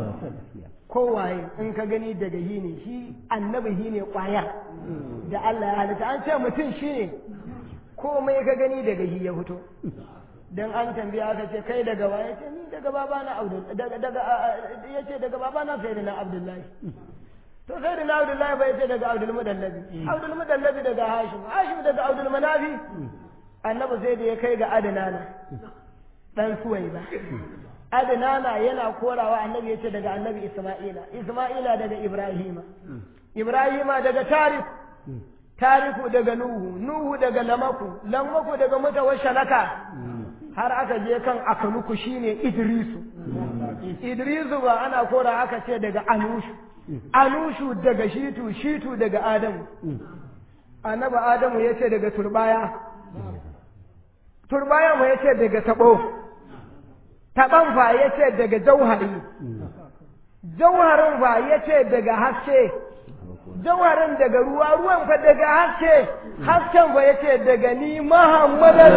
S2: kowaye in ka gani daga shi ne shi annabi shi ne kwaya da Allah ya halitta an ce mutum shi ne komai ka gani daga shi ya fito dan an tambaya aka ce kai daga wa yace ni daga babana Abdul daga daga yace daga babana sayyidina Abdullahi to sayyidina Abdullahi bai yace daga Abdul Mudallabi Abdul Mudallabi daga Hashim Hashim daga Abdul Manafi annabi sai da ya kai ga Adnana dan Suwaiba Adnana yana korawa annabi yace daga annabi Isma'ila Isma'ila daga Ibrahima Ibrahima daga Tariq Tariku daga Nuhu Nuhu daga Lamaku Lamaku daga Mutawashalaka har aka je kan akanuku shine Idrisu Idrisu ba ana kora aka ce daga Anushu Anushu daga Shitu Shitu daga Adamu Annabi Adamu yace daga turbaya turbaya mu yace daga tabo taban fa yace daga jauhari jauharin fa yace daga haske jauharin daga ruwa ruwan fa daga haske hasken fa yace daga ni Muhammadan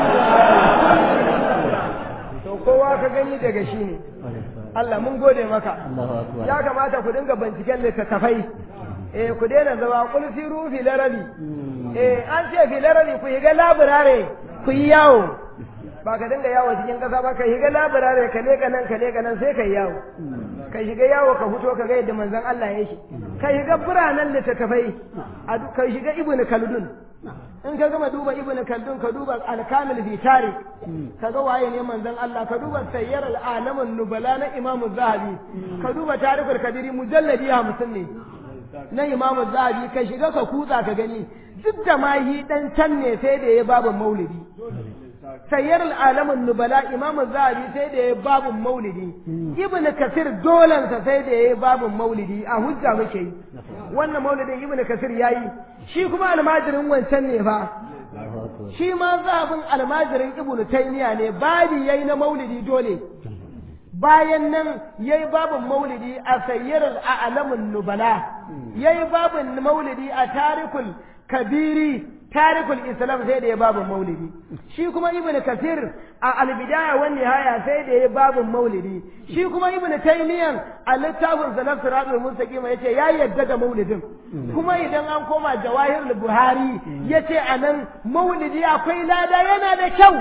S2: Rasulullah to kowa ka gani daga shi ne Allah mun gode maka ya kamata ku dinga binciken littattafai eh ku daina zama kul siru fi larabi eh an ce fi larabi ku yi ga laburare ku yi yawo ba ka dinga yawo cikin kasa ba ka yi ga laburare ka leka nan ka leka nan sai ka yi yawo ka shiga yawo ka fito ka ga yadda manzon Allah ya shi ka shiga biranen littattafai a du- ka shiga ibnu kaldun in ka gama duba ibnu kaldun ka duba al-kamil fi tarikh ka ga waye ne manzon Allah ka duba sayyar al-alamun nubala na imam zahabi ka duba tarikul kadiri mujalladi 50 ne na imam zahabi ka shiga ka kutsa ka gani duk da ma yi dan can ne sai da ya babu maulidi sayyar al'alamin nubala imamu zahabi sai da ya babu maulidi ibn kasir dolansa sai da ya babu maulidi a hujja muke yi wannan maulidin ibn kasir ya yi shi kuma almajirin wancan ne fa shi ma zahabin almajirin ibn taymiya ne babi yayi na maulidi dole bayan nan yayi babin maulidi a sayyar al'alamin nubala yayi babin maulidi a tarikul kabiri tarikul islam sai da ya babin maulidi shi kuma ibnu kasir a albidaya wan nihaya sai da ya babin maulidi shi kuma ibnu taymiyan a littafin salaf siratul mustaqim yace ya yadda da maulidin kuma idan an koma jawahir buhari yace anan maulidi akwai lada yana da kyau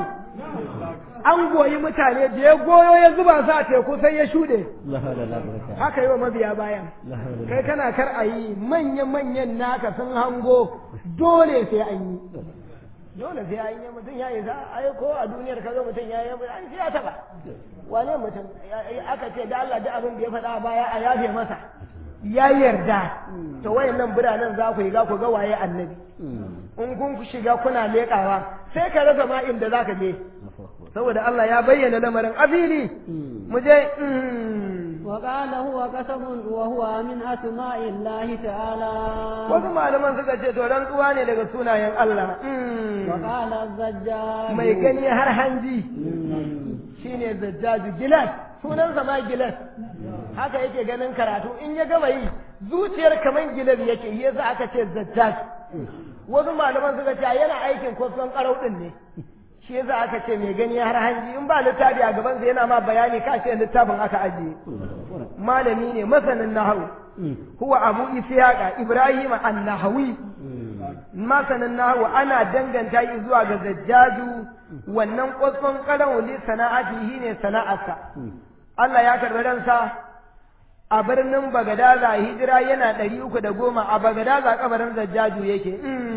S2: an goyi mutane da ya goyo ya zuba su a teku sai ya shuɗe haka yi wa mabiya bayan kai kana kar a yi manya-manyan naka sun hango dole sai an yi dole sai an yi mutum ya yi za a yi ko a duniyar kaga mutum ya yi an sai ya taɓa wane mutum aka ce da Allah da abin da ya faɗa a baya a yafe masa ya yarda to wayannan biranen za ku yi za ku ga waye annabi in kun shiga kuna leƙawa sai ka rasa ma inda za ka je saboda Allah ya bayyana lamarin afili mu je
S1: وقال هو قسم وهو من أسماء الله تعالى
S2: wasu malaman suka ce to rantsuwa ne daga sunayen Allah
S1: وقال الزجاج
S2: mai gani har hanji shine zajjaju gilas sunansa ma gilas haka yake ganin karatu in ya gama yi zuciyar kaman gilas yake yi yasa aka ce zajjaj wasu malaman suka ce yana aikin kwasfan karau din ne shi yasa aka ce mai gani har hanji in ba littafi a gabansa yana ma bayani ka ce littafin aka ajiye malami ne masanin nahawu huwa abu ishaqa ibrahim an-nahawi masanin nahawu ana danganta shi zuwa ga zajjaju wannan kwasfan karau li sana'atihi ne sana'arsa Allah ya karbi ransa a birnin Bagadaza hijira yana ɗari uku da goma a Bagadaza kabarin Zajjaju yake.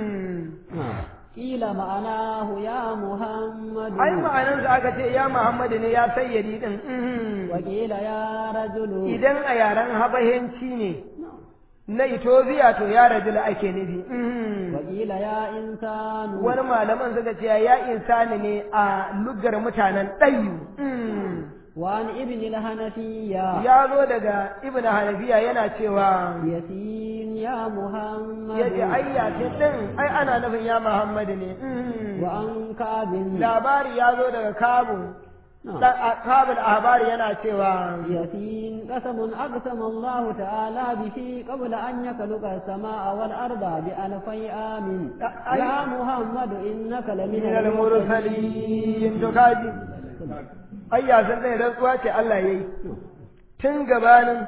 S1: Kila ma'anahu ya Muhammadu.
S2: Ai ma'anansa aka ce ya Muhammadu ne ya sayyadi din.
S1: Wakila ya rajulu.
S2: Idan a yaren habahenci ne na Ethiopia to ya rajulu ake nufi.
S1: Wakila ya insanu.
S2: Wani malaman suka ce ya insani ne a lugar mutanen ɗayu.
S1: وعن ابن الحنفية
S2: ya zo daga ibn hanafiya yana cewa
S1: ياسين يا محمد
S2: yace ai yasin din ai ana nufin ya muhammadu ne
S1: وعن كعب
S2: labari ya zo daga kabu
S1: نعم.
S2: kabul ahbari yana cewa
S1: ياسين قسم أقسم الله تعالى به قبل أن يخلق السماء والأرض بألفي آم
S2: أي-
S1: يا محمد إنك لمن
S2: min al-mursalin to kaji ai yasin din rantsuwa ce Allah yayi tun gabanin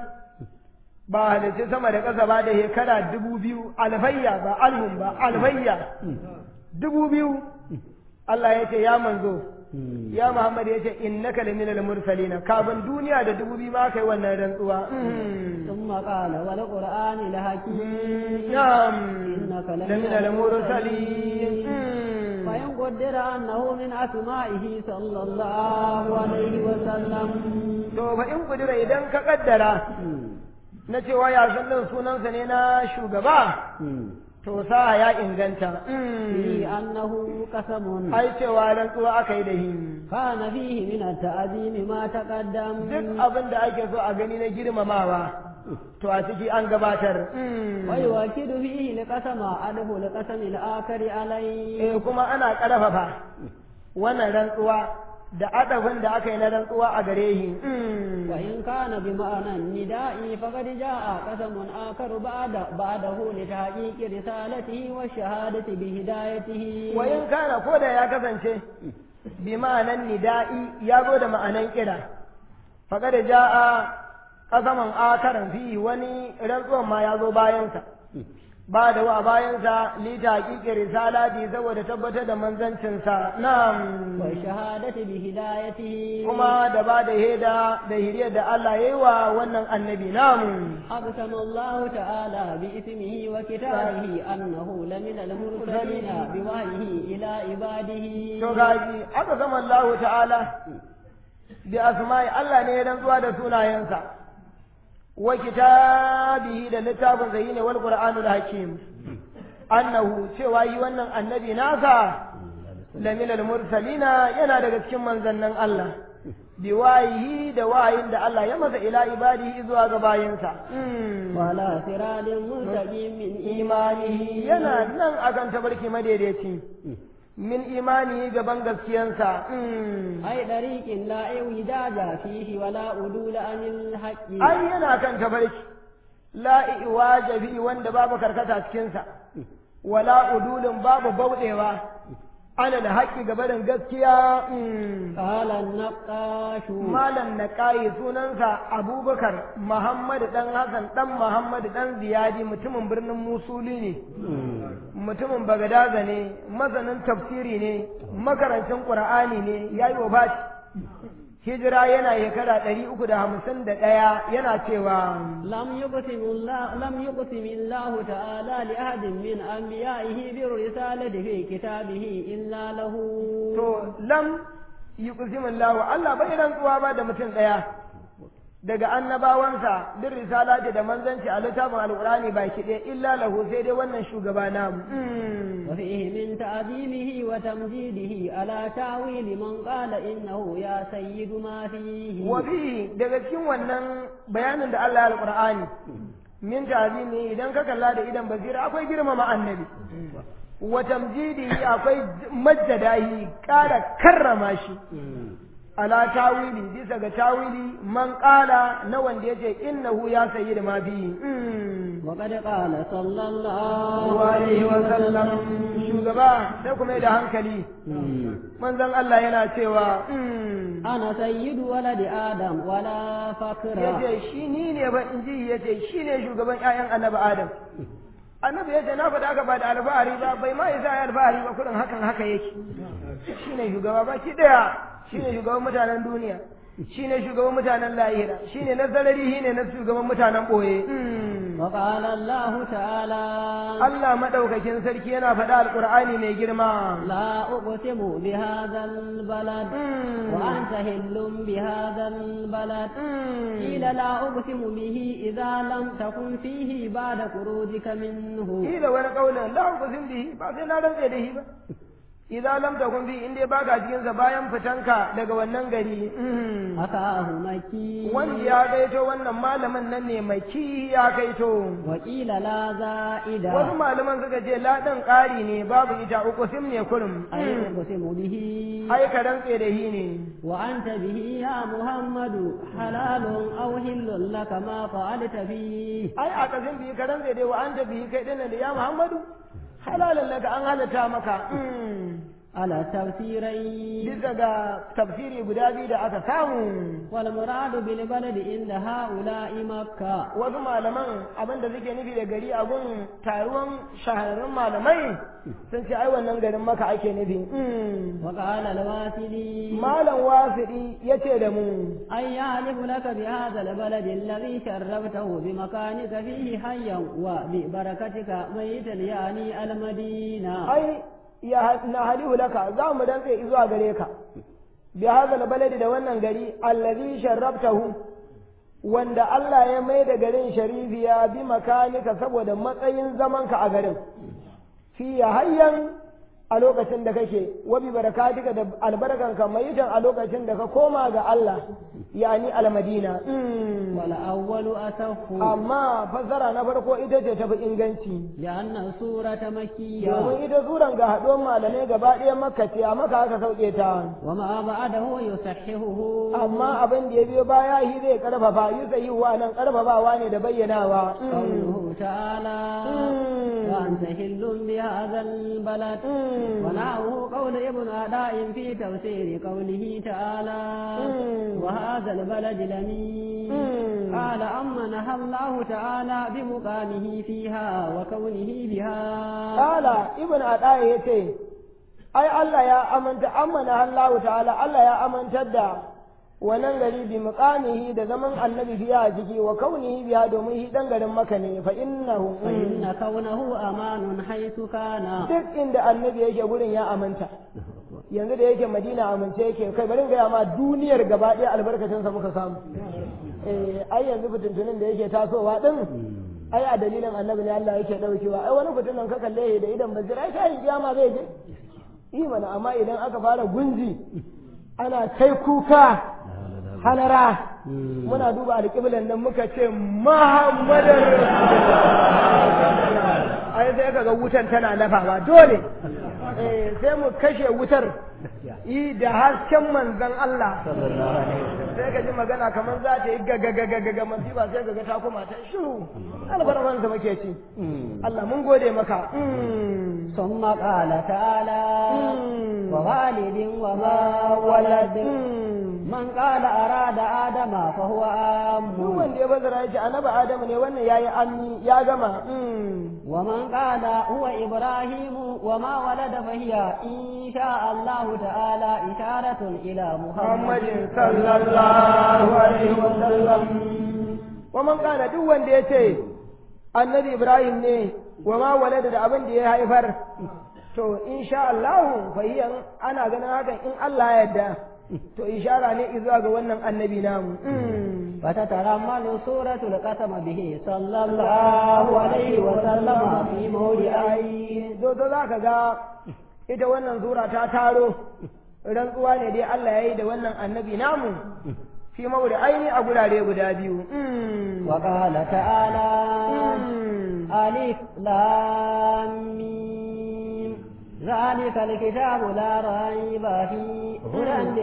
S2: ba halicci sama da ƙasa ba da shekara dubu biyu alfayya ba alhun ba alfayya dubu biyu Allah ya ce ya manzo ya Muhammad ya ce innaka laminal mursalina kafin duniya da dubu biyu ma kai wannan rantsuwa
S1: ثم قال والقرآن الحكيم
S2: na'am
S1: إنك لمن
S2: laminal mursalin
S1: فإن قدر أنه من أسمائه صلى الله عليه وسلم
S2: to fa in kudura idan ka kaddara na cewa ya san din sunansa ne na shugaba to sa ya inganta
S1: في أنه قسم
S2: ai cewa rantsuwa aka yi da hin
S1: كان فيه من التعظيم ما تقدم
S2: duk abin da ake so a gani na girmamawa to a ciki an gabatar
S1: ويؤكد فيه لقسم أده لقسم الآخر عليه
S2: eh kuma ana ƙarfafa wannan rantsuwa da adabin da aka yi na rantsuwa a gare shi
S1: وإن كان بمعنى النداء فقد جاء قسم آخر بعد بعده لتحقيق رسالته والشهادة بهدايته
S2: wa in kana ko da ya kasance bi ma'anan nida'i ya zo da ma'anan kira faqad ja'a qasaman akaran fi wani rantsuwan ma ya zo bayansa ba da wa bayansa li taqiqi risalati saboda tabbatar da manzancinsa na'am
S1: والشهادة بهدايته
S2: kuma da ba da heda da hiriyar da Allah yayi wa wannan annabi namu
S1: أقسم الله تعالى باسمه وكتابه أنه لمن المرسلين بوحيه إلى عباده
S2: to gaji aka zama Allah ta'ala bi asma'i Allah ne ya rantsuwa da sunayensa wa kitabihi da littafin sa ne wal qur'anul hakim annahu cewa yi wannan annabi nasa lamin al mursalina yana daga cikin manzannin Allah bi wayihi da wayin da Allah ya masa ila ibadihi zuwa ga bayinsa
S1: وعلى صراط مستقيم من
S2: imanihi yana nan akan tabarki madaidaici min imani gaban gaskiyansa
S1: أي طريق لا اعوجاج فيه ولا أدول عن الحق
S2: ai yana kan tabarki la iwaja fi wanda babu karkata cikinsa wala udulin babu bauɗewa ana da haƙƙi gabanin gaskiya
S1: قال النقاش
S2: malam na ƙayi sunansa abubakar muhammadu ɗan hassan ɗan muhammadu ɗan ziyadi mutumin birnin musuli ne mutumin bagadaza ne masanin tafsiri ne makarancin ƙur'ani ne ya yi wa hijira yana shekara ɗari uku da hamsin da ɗaya yana cewa
S1: لم يقسم الله لم يقسم الله تعالى لأحد من أنبيائه بالرسالة في كتابه إلا له
S2: to lam yi kusimin lawa Allah bai rantsuwa ba da mutum ɗaya daga annabawansa duk risalati da manzanci a littafin alqur'ani baki ɗaya illa lahu sai dai wannan shugaba namu
S1: وفيه من تعظيمه وتمجيده على تاويل من قال إنه يا سيد ما فيه
S2: wafi daga cikin wannan bayanin da Allah ya alqur'ani min ta'zimi idan ka kalla da idan basira akwai girmama annabi wa tamjidihi akwai majjadahi kara karrama shi ala tawili bisa ga tawili man qala na wanda yace innahu ya sayyid ma fi
S1: وقد قال صلى الله
S2: alaihi wa sallam shugaba sai kuma da hankali manzon Allah yana cewa
S1: أنا سيد ولد آدم ولا فقر
S2: yace shi ni ne ba in ji yace shi ne shugaban ƴaƴan annabi Adam annabi yace na faɗa ka ba da alfahari ba bai ma isa ya alfahari ba kurin hakan haka yake shi ne shugaba ba ki daya shi ne shugaban mutanen duniya shi ne shugaban mutanen lahira shi ne na zarari shi ne na shugaban mutanen ɓoye
S1: وقال الله تعالى
S2: Allah maɗaukakin sarki yana faɗa alƙur'ani mai girma
S1: لا أقسم بهذا البلد وأنت هل بهذا البلد قيل لا أقسم به إذا لم تكن فيه بعد خروجك منه
S2: Ila wani ƙaunin la uqsim bihi ba sai na rantse da shi ba idan lam takun bi in dai baka cikin sa bayan fitanka daga wannan gari
S1: أتاه مكي
S2: wanda ya kaito wannan malamin nan ne mai ki ya kaito
S1: وقيل لا زائد
S2: wasu malaman suka ce la ɗin ƙari ne babu ita uqsim ne kurum
S1: أي أقسم به
S2: ai ka rantse da shi ne
S1: وأنت به يا محمد حلال أو هل لك ما فعلت فيه
S2: ai a kasin biyu ka rantse dai wa an ta biyu kai dinnan da ya muhammadu halalan laka an halatta maka
S1: على تفسيرين
S2: bisa ga tafsiri guda biyu da aka samu
S1: والمراد بالبلد عند هؤلاء مكة
S2: wasu malaman abin da suke nufi da gari a gun taruwan shahararrun malamai sun ce ai wannan garin maka ake nufi
S1: وقال الواسلي
S2: malam wasiɗi ya ce da mu
S1: أن يعرف لك بهذا البلد الذي شرفته بمكانك فيه حيا وببركتك ميتا يعني المدينة
S2: ai ya na halihu laka za mu dantse zuwa gare ka bi hadal baladi da wannan gari allazi sharrabtahu wanda Allah ya mai da garin sharifiya bi makanika saboda matsayin zamanka a garin fi hayyan a lokacin da kake wa bi barakatika da albarkanka mayitan a lokacin da ka koma ga Allah yani almadina
S1: والأول أصف
S2: amma fassara na farko ita ce tafi inganci
S1: لأن السورة مكية
S2: domin ita suran ga haɗuwar malamai gaba ɗaya makka ce a maka aka sauke ta
S1: وما بعده يصححه
S2: amma abin da ya biyo baya shi zai karfafa yi sai wa nan karfafawa ne da bayyanawa
S1: قوله تعالى وأنت حل بهذا البلد ونعه قول ابن أداء في تفسير قوله تعالى وهذا البلد لمين قال أما نهى الله تعالى بمقامه فيها وكونه بها
S2: kala ibn adaya yace ai Allah ya amanta amana Allah ta'ala Allah ya amantar da wannan gari bi muqamihi da zaman annabi biya a jiki wa kaunihi biya domin shi dan garin maka ne fa innahu
S1: فإن كونه أمان حيث كان
S2: duk inda annabi yake gurin ya amanta yanzu da yake madina amince yake kai bari gaya ma duniyar gaba ɗaya albarkacinsa muka samu eh ai yanzu fitintunin da yake tasowa din ai a dalilin annabi ne Allah yake daukewa ai wani fitinin ka kalle da idan bazira ai kai kiyama zai je yi mana amma idan aka fara gunji ana kai kuka halara muna duba alƙiblan nan muka ce Muhammadar Rasulullah ai sai kaga wutan tana lafawa dole eh sai mu kashe wutar yi da hasken manzon Allah sai ka ji magana kamar za ta yi gagagagagaga masifa sai ka ga ta kuma ta shiru albarman sa muke ci Allah mun gode maka
S1: ثم قال تعالى ووالد وما ولد من قال أراد آدم فهو آم
S2: duk wanda ya bazara ya ce annabi Adamu ne wannan yayi amni ya gama
S1: ومن قال هو إبراهيم وما ولد فهي إن شاء الله تعالى إشارة إلى محمد
S2: Muhammadin sallallahu alaihi wa sallam wa man kana duk wanda ya ce annabi Ibrahim ne wa ma walada da abin da ya haifar to insha Allah fa hiya ana ganin hakan in Allah ya yarda to ishara ne zuwa ga wannan annabi namu
S1: فتترمل سورة القسم به صلى الله عليه وسلم في موضعين
S2: zo zo za ka ga ita wannan sura ta taro rantsuwa ne dai Allah ya yi da wannan annabi namu fi mawuri aini a gurare guda biyu
S1: وقال تعالى ألف لام ميم ذلك الكتاب لا ريب فيه هدى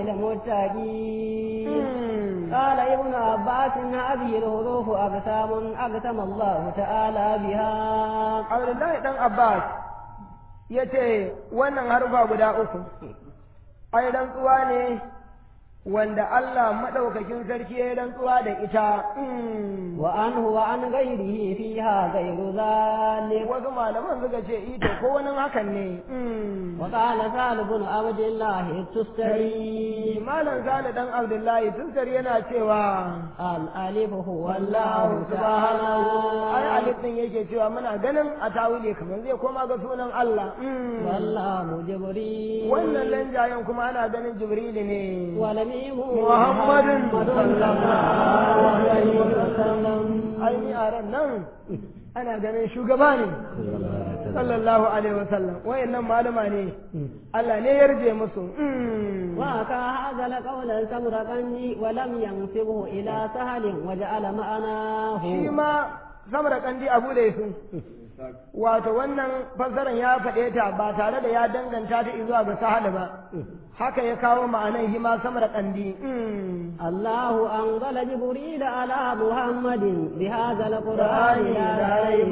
S1: للمتقين قال ابن عباس هذه الحروف أقسام أقسم الله تعالى بها
S2: Abdullahi dan Abbas ya ce wannan harufa guda uku ai rantsuwa ne wanda Allah maɗaukakin sarki ya yi rantsuwa da ita
S1: وعنه وعن غيره فيها غير ذلك
S2: wasu malaman suka ce ito ko wani hakan ne
S1: وقال سهل بن عبد الله التستري
S2: malam sale dan abdullahi tuskar yana cewa
S1: الألف هو
S2: wallahu
S1: الله
S2: subhanahu ai
S1: سبحانه
S2: alif din yake cewa muna ganin a tawile kamar zai koma ga sunan Allah
S1: والله جبريل
S2: wannan lanjayen kuma ana ganin jibrilu ne
S1: ولميم
S2: محمد
S1: صلى الله عليه وسلم
S2: aini a ran nan ana ganin shugaba ne sallallahu alaihi wasallam wayannan malama ne Allah ne yarje musu
S1: وكا هذا القول السمرقندي ولم ينسبه إلى سهل وجعل معناه
S2: shi ma samar kandi abu da su wato wannan fassarar ya faɗe ta ba tare da ya danganta ta zuwa ga sahal ba haka ya kawo ma'anan shi ma samar kandi
S1: الله أنزل جبريل على محمد بهذا القرآن لا ريب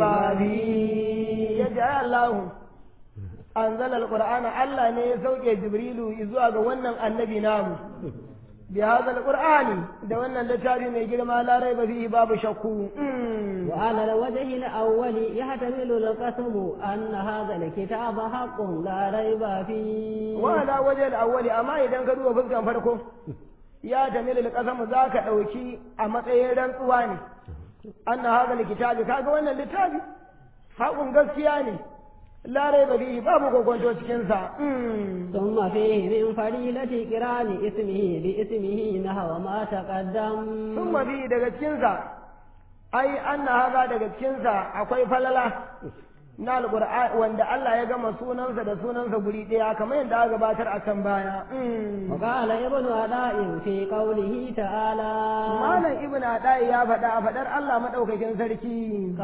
S1: فيه
S2: yadda ya Allah anzala alqur'ana Allah ne ya sauke jibrilu zuwa ga wannan annabi namu bi hadha alqur'ani da wannan littafi mai girma la raiba fihi babu shakku
S1: وعلى الوجه الأول يحتمل القسم أن هذا الكتاب حق لا ريب فيه
S2: wa ala wajhi al-awwali amma idan ka duba fuskan farko ya tamil al-qasam zaka dauki a matsayin rantsuwa ne anna hadha al-kitabi kaga wannan littafi haƙun gaskiya ne la raiba fihi babu kokonto cikin sa
S1: ثم فيه من فضيلة قران اسمه باسمه نحو ما تقدم
S2: sun mabi daga cikinsa ai anna haza daga cikinsa akwai falala na alqur'an wanda Allah ya gama sunansa da sunansa guri ɗaya kamar yadda aka gabatar a can baya
S1: وقال ابن عداء في قوله تعالى
S2: malam ibn adai ya faɗa a faɗar Allah madaukakin sarki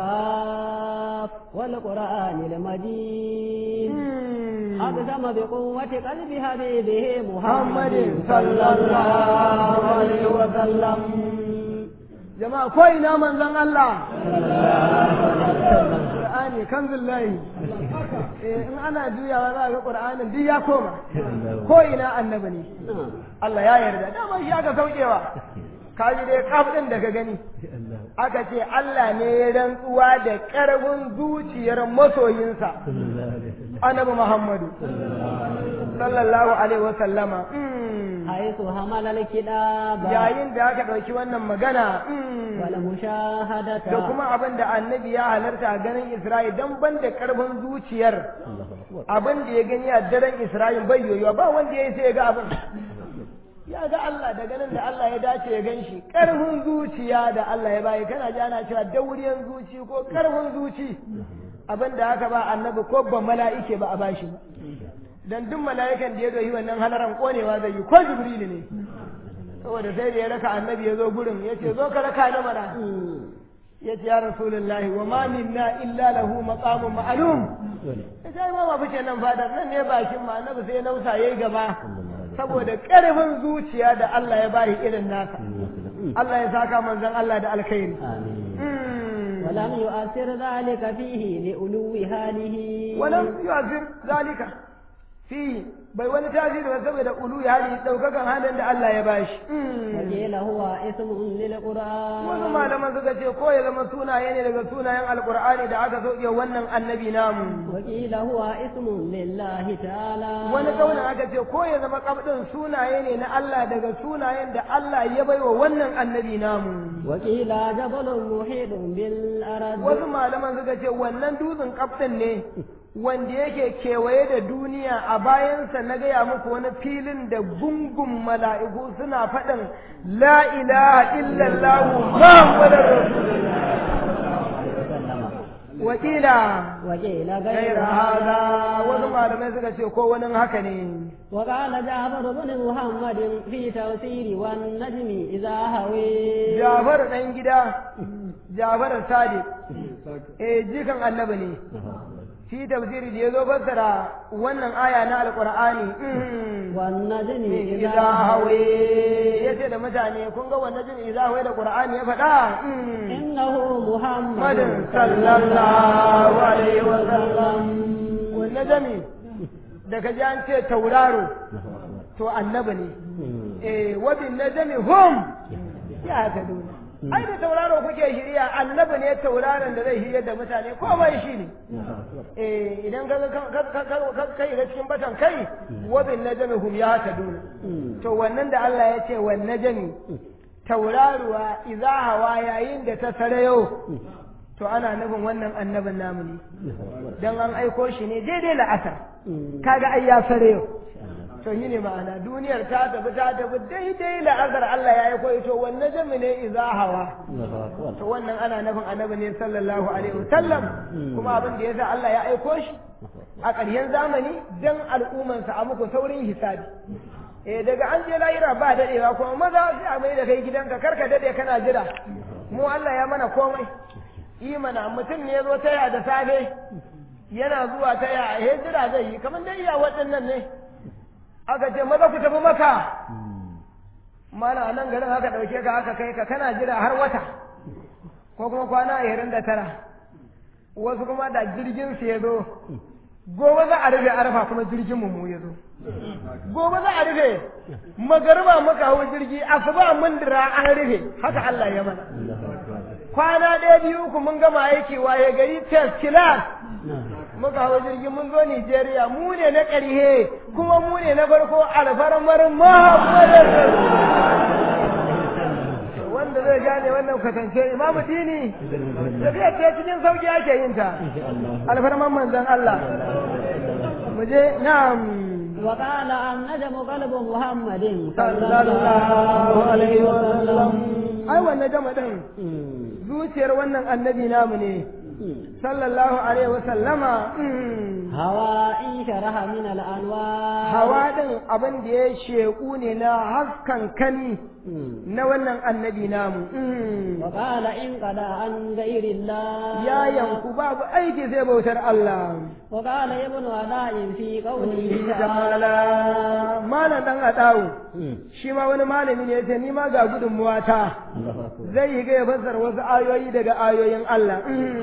S1: قاف والقرآن المجيد أقسم بقوة قلب حبيبه محمد صلى الله عليه وسلم
S2: jama'a ko ina manzon Allah Qur'ani kanzullahi eh in ana juyawa za ga Qur'anin duk ya koma ko ina annabi ne Allah ya yarda dama shi aka saukewa kaji dai kaf din da ka gani aka ce Allah ne ya rantsuwa da ƙarfin zuciyar masoyinsa annabi Muhammadu sallallahu alaihi wa sallama
S1: حيث حمل الكتاب
S2: yayin da aka ɗauki wannan magana
S1: والمشاهدة
S2: da kuma abin da annabi ya halarta a ganin Isra'il don ban da ƙarfin zuciyar abin da ya gani a daren Isra'il bai yoyuwa ba wanda ya yi sai ya ga abin ya ga Allah da ganin da Allah ya dace ya gan shi ƙarfin zuciya da Allah ya bayi kana ji ana cewa dauriyan zuci ko ƙarfin zuci abin da aka ba annabi ko ban mala'ike ba a bashi ba dan duk mala'ikan da ya doyi wannan halaran konewa zai yi ko jibrilu ne saboda sai da ya raka annabi ya zo gurin ya ce zo ka raka ni mana ya ce ya rasulullahi wa ma minna illa lahu maqamun ma'lum ya ce ai ma fice nan fadar nan ne bakin ma annabi sai nausa yayi gaba saboda karfin zuciya da Allah ya bari irin nasa Allah ya saka manzon Allah da alkhairi
S1: ولم يؤثر ذلك فيه لألو حاله
S2: ولم يؤثر ذلك fi bai wani tasiri ba saboda ulu ya hali daukakan halin da Allah ya bashi
S1: وقيل هو اسم للقرآن
S2: wasu malaman suka ce ko ya zama sunaye ne daga sunayen alkur'ani da aka sauke wannan annabi namu
S1: وقيل هو اسم لله تعالى
S2: wani kaunin aka ce ko ya zama kabdin sunaye ne na Allah daga sunayen da Allah ya baiwa wannan annabi namu
S1: وقيل جبل محيط بالأرض
S2: wasu malaman suka ce wannan dutsen kaftan ne wanda yake kewaye da duniya a bayansa na gaya muku wani filin da gungun mala'iku suna faɗin la ilaha illallah muhammadar wakila
S1: وقيل غير
S2: gaira
S1: هذا
S2: haza wasu malamai suka ce ko wani haka ne
S1: وقال جعفر بن محمد في تفسير والنجم إذا هوي
S2: Jafar ɗan gida Jafar Sadiq eh jikan annabi ne fi tafsiri da ya zo fassara wannan aya na alqur'ani
S1: والنجم
S2: idza
S1: إذا
S2: hawe
S1: هوي
S2: yace da mutane kun ga wannan jin idza hawe da qur'ani ya faɗa
S1: إنه محمد
S2: Muhammadin sallallahu alaihi wa sallam wannan jami da ka ji an ce tauraro to annabi ne eh wa bin najmi hum ya ta duna ai da tauraro kuke shirya annabi ne tauraron da zai shirya da mutane ko bai shi ne eh idan ka ka kai ga cikin batan kai wa bin najmi hum ya ta duna to wannan da Allah ya ce wan najmi tauraruwa idza hawa yayin da ta sarayo to ana nufin wannan annabin namu ne dan an aiko shi ne daidai la'asar kaga ai ya sarayo to yi ne ma'ana duniyar ta tafi ta tafi daidai la'azar Allah ya aiko ito wannan jami ne iza hawa to wannan ana nufin annabi ne sallallahu alaihi wasallam kuma abin da yasa Allah ya aiko shi a ƙarshen zamani dan al'ummansa a muku saurin hisabi eh daga an je lahira ba dadewa kuma maza sai a mai da kai gidanka karka dade kana jira mu Allah ya mana komai imana mutum ne ya zo taya da safe yana zuwa taya a hijira zai yi kamar dai iya waɗannan ne aka ce maza ku tafi maka mana a nan garin aka ɗauke ka aka kai ka kana jira har wata ko kuma kwana ashirin da tara wasu kuma da jirgin su ya zo gobe za a rufe arfa kuma jirgin mu ya zo gobe za a rufe magariba muka hau jirgi asuba mun dira an rufe haka Allah ya mana kwana ɗaya biyu ku mun gama aiki waye gari test class muka hau jirgi mun zo Nigeria mu ne na ƙarhe kuma mu ne na farko alfarmar Muhammadin wanda zai gane wannan kwatance imamu dini tafiya ce cikin sauki ake yin ta alfarman manzon Allah mu je na'am
S1: وقال النجم قلب محمد
S2: sallallahu alaihi wa sallam ai wannan jama din zuciyar wannan annabi namu ne sallallahu alaihi wa sallama
S1: هواء شرح من الأنوار
S2: hawa din abin da ya sheku ne na haskan kani na wannan annabi namu
S1: وقال إن قد عن غير الله
S2: ya yanku babu aiki sai bautar Allah
S1: وقال ابن علاء في قوله تعالى
S2: ta'ala malam dan adawu shi ma wani malami ne yace ni ma ga gudunmuwa ta zai yi ga ya fassara wasu ayoyi daga ayoyin Allah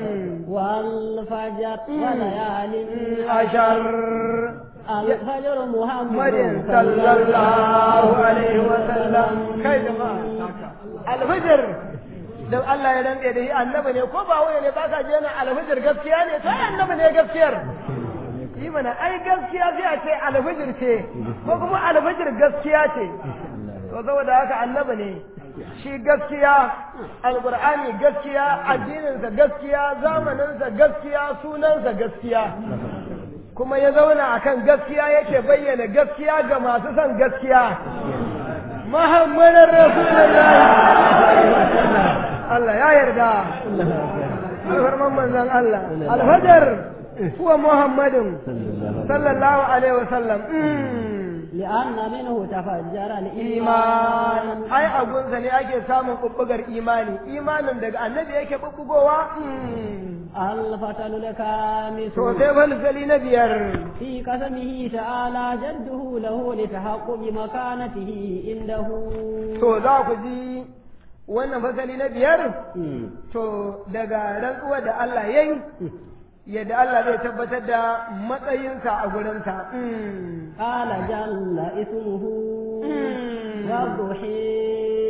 S1: والفجر وليال
S2: ashar
S1: الفجر محمد
S2: Maryam sallallahu alaihi wa sallam kai jama'a alfajir dan Allah ya dantse da shi annabi ne ko ba wani ne ba ka je na alfajir gaskiya ne to ai annabi ne gaskiyar yi mana ai gaskiya sai a ce alfajir ce ko kuma alfajir gaskiya ce to saboda haka annabi ne shi gaskiya alqur'ani gaskiya addininsa gaskiya zamaninsa gaskiya sunansa gaskiya kuma ya zauna akan gaskiya yake bayyana gaskiya ga masu son gaskiya Muhammadin Rasulullahi Allah ya yarda alfarman manzon Allah alfajar huwa Muhammadin sallallahu alaihi wasallam
S1: لأن منه تفجر
S2: iman
S1: الإيمان
S2: ai agunsa ne ake samun bubbugar imani imanin daga annabi yake bubbugowa
S1: الفتل الكامس
S2: to sai falsali na biyar
S1: في قسمه تعالى جده له لتحقق مكانته عنده
S2: to za ku ji wannan fasali na biyar to daga rantsuwa da Allah ya yi yadda Allah zai tabbatar da matsayinsa a gurinsa
S1: قال جل اسمه والضحى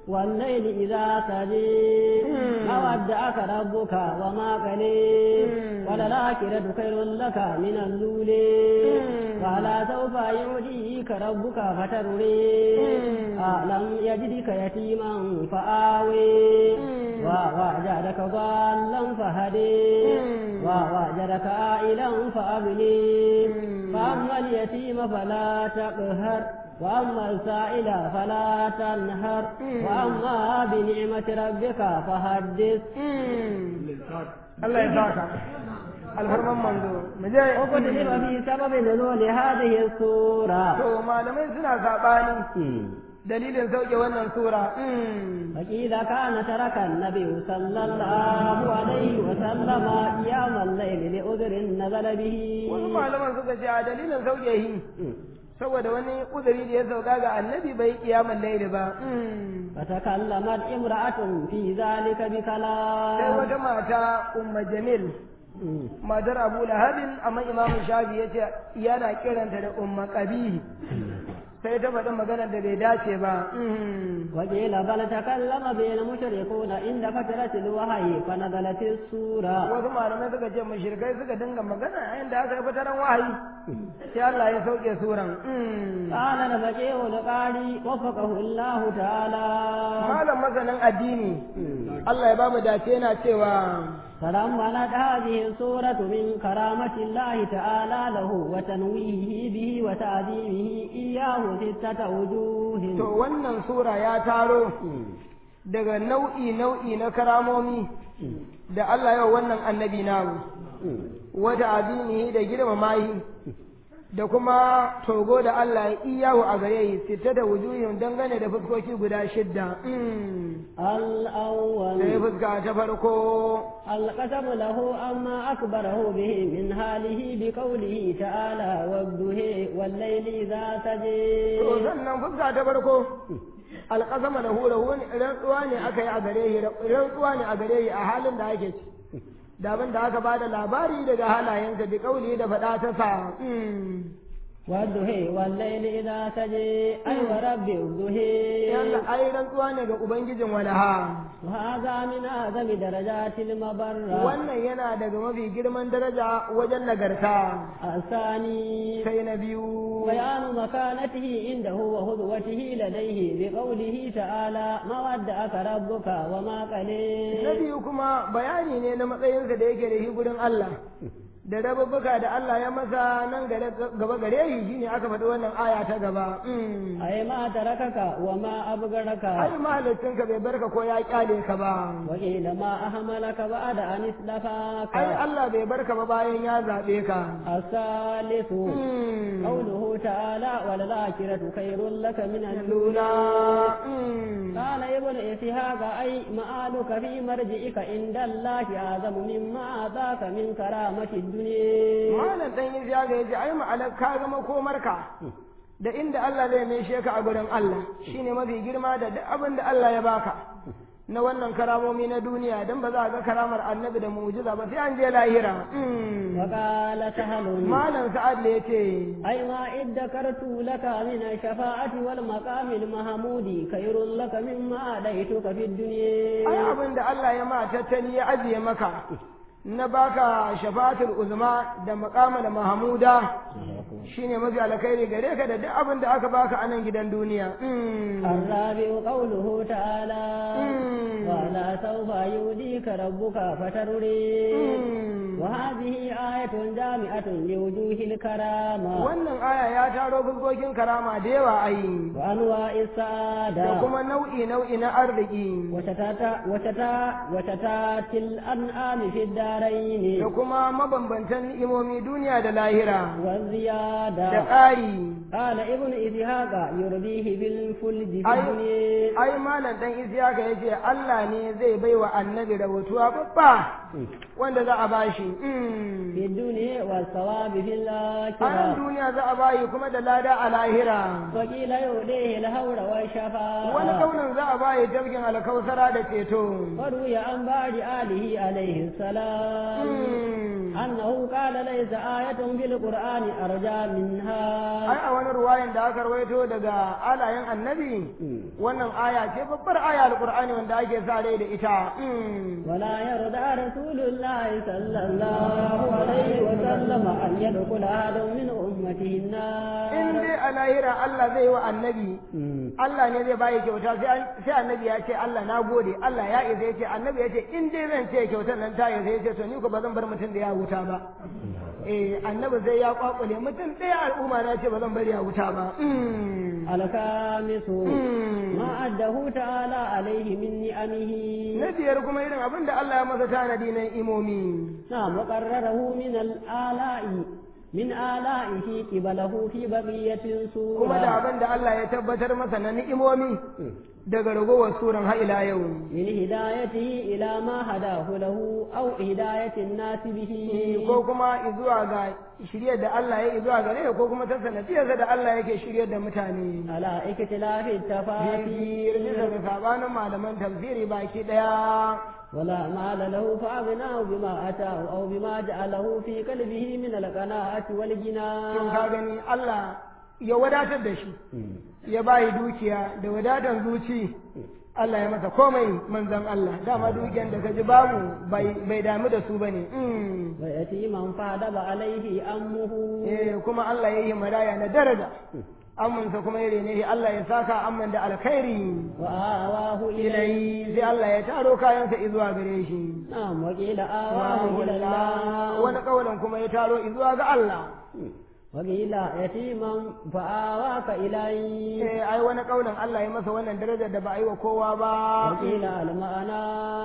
S1: والليل إذا سجي ما ودعك ربك وما قلي وللآخرة خير لك من الأولى ولا سوف يعطيك ربك فترضي ألم يجدك يتيما فآوي ووجدك ضالا فهدي ووجدك عائلا فأغني فأما اليتيم فلا تقهر وأما السائل فلا تنهر وأما بنعمة ربك فحدث
S2: Allah ya saka alfarman manzo mu je
S1: وكتب في سبب نزول هذه السورة
S2: to malamai suna sabani dalilin sauke wannan sura
S1: فقيل كان ترك النبي صلى الله عليه وسلم قيام الليل لعذر نزل به
S2: wasu malaman suka ce a dalilin sauke shi saboda wani uzuri da ya sauka ga annabi bai kiyamun laili ba
S1: فتكلمت امرأة في ذلك
S2: sai
S1: بكلام
S2: wata mata umma jamil matar abu lahabin amma imamu shafi ya ce yana kiranta da umma qabihi sai ta faɗi maganar da bai dace ba
S1: وقيل بل تكلم بين المشركون عند فترة الوحي فنزلت السورة
S2: wasu malamai suka ce mushrikai suka dinga magana a inda aka yi fitaran wahayi sai Allah ya sauke suran
S1: قال الفقيه القاري وفقه الله تعالى
S2: malam masanin addini Allah ya ba mu dace yana cewa
S1: تضمنت هذه السورة من كرامة الله تعالى له وتنويهه به وتعظيمه إياه ستة وجوه
S2: to wannan sura ya taro daga nau'i nau'i na karamomi da Allah yau wannan annabi namu wata azimihi da girmama shi da kuma togo da Allah ya iyahu a gare yi sita da wujuhin dangane da fuskoki guda shidda
S1: الأول
S2: sai fuska ta farko
S1: القسم له أما أكبره به من حاله بقوله تعالى والضحى والليل إذا سجى
S2: to sannan fuska ta farko alƙasama da hura wani rantsuwa ne aka yi a gare shi rantsuwa ne a gare shi a halin da ake ci da abin da aka bada labari daga halayensa bi kauli da faɗa ta sa
S1: والضحى والليل إذا سجى أي ورب الضحى
S2: yalla ai rantsuwa ne ga ubangijin walaha
S1: وهذا من أعظم درجات المبرة
S2: wannan yana daga mafi girman daraja wajen nagarta
S1: الثاني
S2: sai na biyu
S1: بيان مكانته عنده وهدوته لديه بقوله تعالى ما ودعك ربك وما
S2: na
S1: قليل
S2: biyu kuma bayani ne na matsayinsa da yake da shi gurin Allah da rababbuka da Allah ya masa nan gaba gare shi shine aka faɗi wannan aya ta gaba
S1: أي ما تركك وما أبغرك
S2: ai mahalicinka bai barka ko ya kyale ka ba
S1: وقيل ما أهملك بعد أن اصطفاك
S2: ai Allah bai barka ba bayan ya zaɓe ka
S1: الثالث قوله تعالى وللآخرة خير لك من الأولى
S2: lula
S1: قال ابن إسحاق أي مآلك في مرجئك عند الله أعظم مما أعطاك من كرامة الدنيا
S2: malam dan yin ya yace ai ma'anar ka ga makomarka da inda Allah zai maishe ka a gurin Allah shine mafi girma da duk abin da Allah ya baka na wannan karamomi na duniya dan ba za a ga karamar annabi da mu'jiza ba sai an je lahira
S1: وقال سهل
S2: malam sa'ad ne yace
S1: أي ما ادكرت لك من الشفاعة والمقام المحمود خير لك مما أديتك في
S2: ai
S1: الدنيا
S2: abin da Allah ya ma tattali ya ajiye maka na baka shafa'atul uzma da maqamal mahmuda shine mafi alkhairi gare ka da duk abin da aka baka a nan gidan duniya
S1: الرابع قوله تعالى
S2: Mm.
S1: ولا سوف يؤذيك ربك فترضي وهذه آية جامعة لوجوه الكرامة
S2: wannan aya ya taro fuskokin karama da yawa ai
S1: وأنواع
S2: da
S1: السعادة
S2: kuma nau'i nau'i na arziki
S1: وشتات وشتات وشتات الأنعام في الدارين
S2: da kuma mabambantan ni'imomi duniya da lahira da
S1: والزيادة
S2: ƙari
S1: قال ابن إسحاق يرضيه بالفلج في
S2: أي-
S1: الدنيا
S2: ai malam dan isiyaka yace Allah ne zai baiwa annabi rahotuwa babba wanda za a bashi Mm.
S1: في الدنيا والثواب في
S2: a nan
S1: الآخرة
S2: duniya za a bayi kuma da lada a lahira
S1: وقيل يؤديه الهور
S2: wani
S1: والشفاعة
S2: kaunin za a bayi tafkin alkausara da ceto
S1: وروي عن بعض آله عليه السلام
S2: Mm.
S1: أنه قال ليس آية في القرآن أرجى منها
S2: ai a wani ruwayan da aka rawaito daga alayen annabi wannan aya ce babbar aya alqur'ani wanda ake sa rai da ita Mm.
S1: ولا يرضى رسول الله صلى الله عليه وسلم أن يدخل أحد من أمته
S2: in
S1: النار
S2: dai a lahira Allah zai wa annabi
S1: مم.
S2: Allah ne zai bayi kyauta sai an- sai annabi ya ce Allah na gode Allah ya isa ya ce annabi ya ce in dai zan ce kyautar nan ta isa ya ce to ni ko ba zan bar mutum da ya wuta ba eh annabi sai ya kwakule mutum ɗaya al'umma na ce ba zan bari ya wuta ba Mm.
S1: الخامس
S2: Mm.
S1: ما أده تعالى عليه من نعمه
S2: na biyar kuma irin abin da Allah ya masa tanadi na imomi
S1: نعم وقرره من الآلاء من آلائه قبله في بقية
S2: kuma da
S1: سورة
S2: abin da Allah ya tabbatar masa na ni'imomi daga ragowar suran har ila yau
S1: من هدايته إلى ما هداه له أو هداية الناس به
S2: ko kuma zuwa ga shiryar da Allah ya yi zuwa gare ko kuma ta sanadiyarsa da Allah yake shiryar da mutane
S1: على اختلاف
S2: tafsir bisa
S1: التفاسير
S2: ga sabanin malaman tafsiri baki daya
S1: ولا مال له فأغناه بما أتاه أو بما جعله في قلبه من القناعة
S2: in
S1: والجنان
S2: ka gani Allah ya wadatar da shi ya bayi dukiya da wadatan zuci Allah ya masa komai manzan Allah dama dukiyan da ka ji babu bai bai damu da su bane mm.
S1: ويتيما فادب عليه أمه
S2: eh kuma Allah ya yi maraya na daraja amunsa kuma ya rene shi Allah ya saka amman da alkhairi
S1: وآواه إليه
S2: ilai sai Allah ya taro kayansa izuwa gare shi
S1: نعم وقيل آواه إلى الله
S2: wani kaulin kuma ya taro izuwa ga Allah
S1: وقيل يتيما فآواك إليه
S2: eh ai wani kaulin Allah ya masa wannan darajar da ba a yi wa kowa ba
S1: وقيل المعنى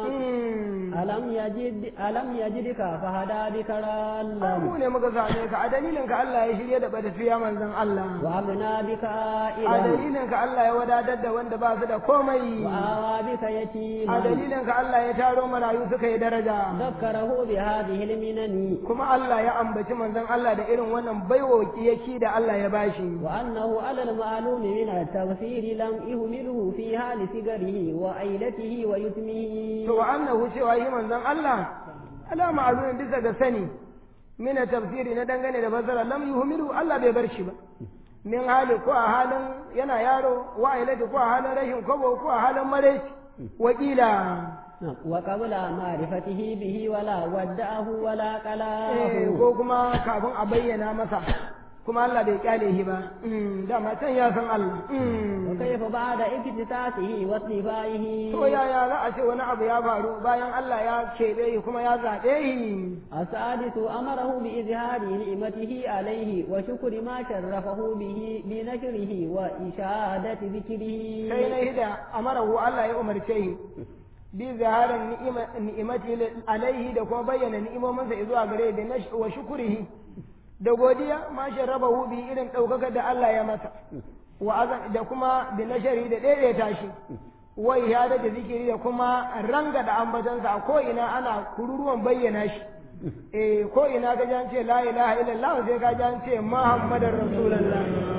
S2: Mm.
S1: ألم يجد ألم يجدك فهدى بك
S2: Ai,
S1: ضالا
S2: mu ne muka same ka a dalilin ka Allah ya shirye da batafiya manzon Allah
S1: وأغنى بك
S2: a
S1: عائلا
S2: dalilin ka Allah ya wadatar da wanda ba su da komai
S1: وآوى بك
S2: a
S1: يتيما
S2: dalilin ka Allah ya taro marayu suka yi daraja
S1: ذكره بهذه المنن
S2: kuma Allah ya ambaci manzon Allah da irin wannan baiwa kiyaki da Allah ya bashi
S1: وأنه على المعلوم من التغفير لم يهمله في حال صغره وعيلته ويتمه
S2: to wa annahu cewa shi manzon Allah alama azumin bisa ga sani mina tafsiri na dangane da fasara lam yuhmilu Allah bai bar shi ba min hali ko a halin yana yaro wa ailati ko a halin rashin kobo ko a halin maraici wakila
S1: نعم. وقبل معرفته به ولا ودعه ولا
S2: eh,
S1: قلاه
S2: ko kuma kafin a bayyana masa kuma Allah bai kyale shi ba Mm, dama can ya san Allah Mm.
S1: وكيف بعد اكتساسه واصطفائه
S2: to yaya za a ce wani abu ya faru bayan Allah ya keɓe shi kuma ya zaɓe shi
S1: السادس أمره بإظهار نعمته عليه وشكر ما شرفه به بنشره وإشادة ذكره
S2: sai na hida amarahu Allah ya umarce shi bi zaharin ni'ima- ni'imati alaihi da kuma bayyana ni'imominsa zuwa gare da nash wa shukurihi da godiya ma sharrabahu bi irin ɗaukaka da Allah ya masa wa azan da kuma bi nashari da daidaita shi wa ihada da zikiri da kuma ranga da ambatansa a ko ina ana kururuwan bayyana shi eh ko ina ka ji an ce la ilaha illallah sai ka ji an ce muhammadar rasulullah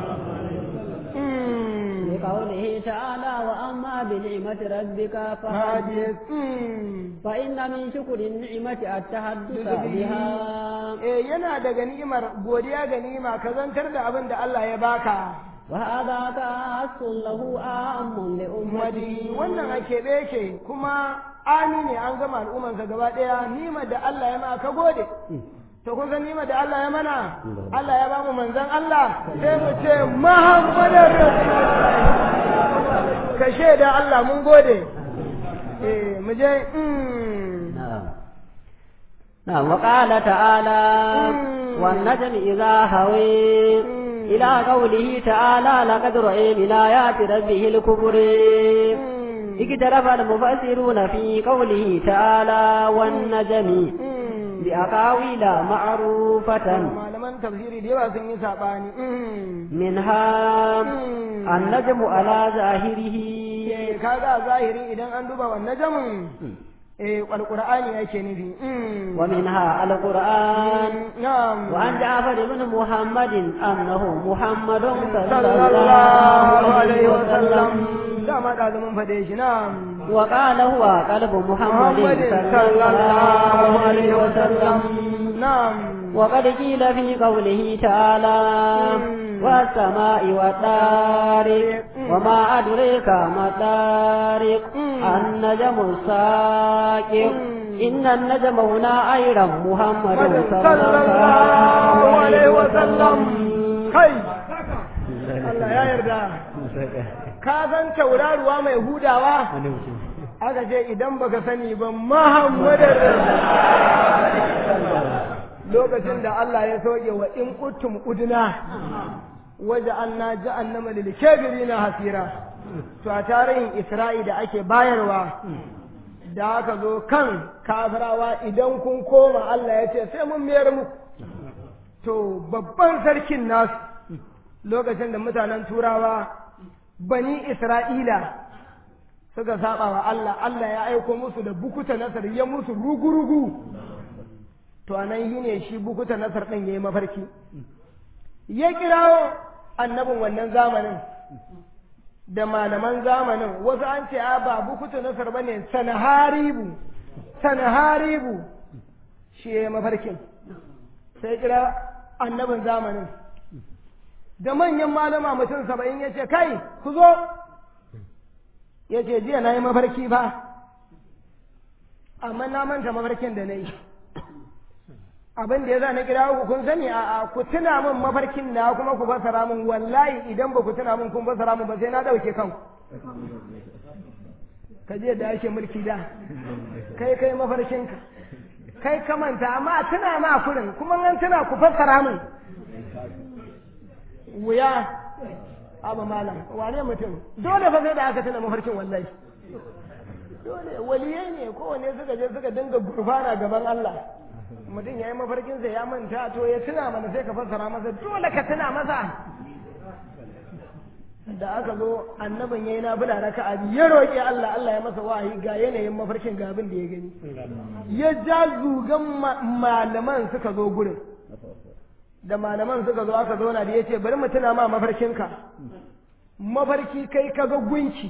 S2: Mm.
S1: لقوله تعالى وأما بنعمة ربك فحدث
S2: hadis Mm.
S1: فإن من شكر النعمة التحدث بها
S2: eh yana daga ni'imar godiya ga ni'ima ka zantar da abin da Allah ya baka
S1: وهذا خاص له عام
S2: madi
S1: لأمته
S2: wannan a keɓe yake kuma ani ne an gama al'ummarsa gaba ɗaya ni'imar da Allah ya ma ka gode to kun san ni'imar da Allah ya mana Allah ya ba mu manzon Allah sai mu ce Muhammadar Rasulullah ka shaida Allah mun gode eh mu je mm.
S1: نعم نعم وقال تعالى
S2: مم.
S1: والنجم إذا هوي
S2: مم.
S1: إلى قوله تعالى لقد رأي من آيات ربه الكبر
S2: Mm.
S1: اقترف المفسرون في قوله تعالى والنجم
S2: Mm.
S1: بأقاويل معروفة
S2: malaman tafsiri da yawa sun yi saɓani
S1: منها
S2: Mm.
S1: النجم على ظاهره
S2: Eh, kaga a zahiri idan an duba wannan jamin eh alqur'ani yake nufi Mm.
S1: ومنها القرآن
S2: na'am
S1: وعن جعفر بن محمد أنه محمد صلى
S2: sallallahu
S1: الله
S2: alaihi
S1: عليه
S2: wa sallam
S1: وسلم
S2: dama da mun fade shi na'am
S1: وقال هو قلب محمد
S2: محمد
S1: صلى الله عليه وسلم
S2: na'am
S1: وقد قيل في قوله تعالى والسماء والطارق وما أدريك ما الطارق النجم الساقط إن النجم هنا أيضا محمد
S2: صلى الله عليه وسلم kai Allah ya yarda ka san tauraruwa mai hudawa aka ce idan baka sani ba Muhammadar lokacin da Allah ya soke wa in kuntum udna waje anna ja'annama lil kafirina hasira to a tarihin Isra'i da ake bayarwa da aka zo kan kafirawa idan kun koma Allah ya ce sai mun mayar muku to babban sarkin nasu lokacin da mutanen turawa bani Isra'ila suka saba wa Allah Allah ya aiko musu da bukuta nasar ya musu rugu-rugu to anan yi ne shi bukuta nasar ɗin ya yi mafarki ya kirawo annabin wannan zamanin da malaman zamanin wasu an ce a ba bukuta nasar ba ne sanaharibu sanaharibu shi ya yi mafarkin sai kira annabin zamanin da manyan malama mutum saba'in ya ce kai ku zo ya ce jiya na yi mafarki ba amma na manta mafarkin da na yi abin da ya za na kira ku kun sani a ku tuna min mafarkin na kuma ku fasara min wallahi idan ba ku tuna min kun fasara min ba sai na ɗauke kanku ka je da ake mulki da kai kai mafarkinka kai ka manta amma tuna ma kurin kuma an tuna ku fassara min wuya abu malam wane mutum dole fa sai da aka tuna mafarkin wallahi dole waliyai ne kowane suka je suka dinga gurfana gaban Allah mutum ya yi mafarkinsa ya manta to ya tuna mana sai ka fassara masa dole ka tuna masa da aka zo annabin ya yi na bula raka abi ya roƙi Allah Allah ya masa wahayi ga yanayin mafarkin ga abin da ya gani ya ja zugan malaman suka zo gurin da malaman suka zo aka zauna da ya ce bari mu tuna ma mafarkinka mafarki kai kaga gunki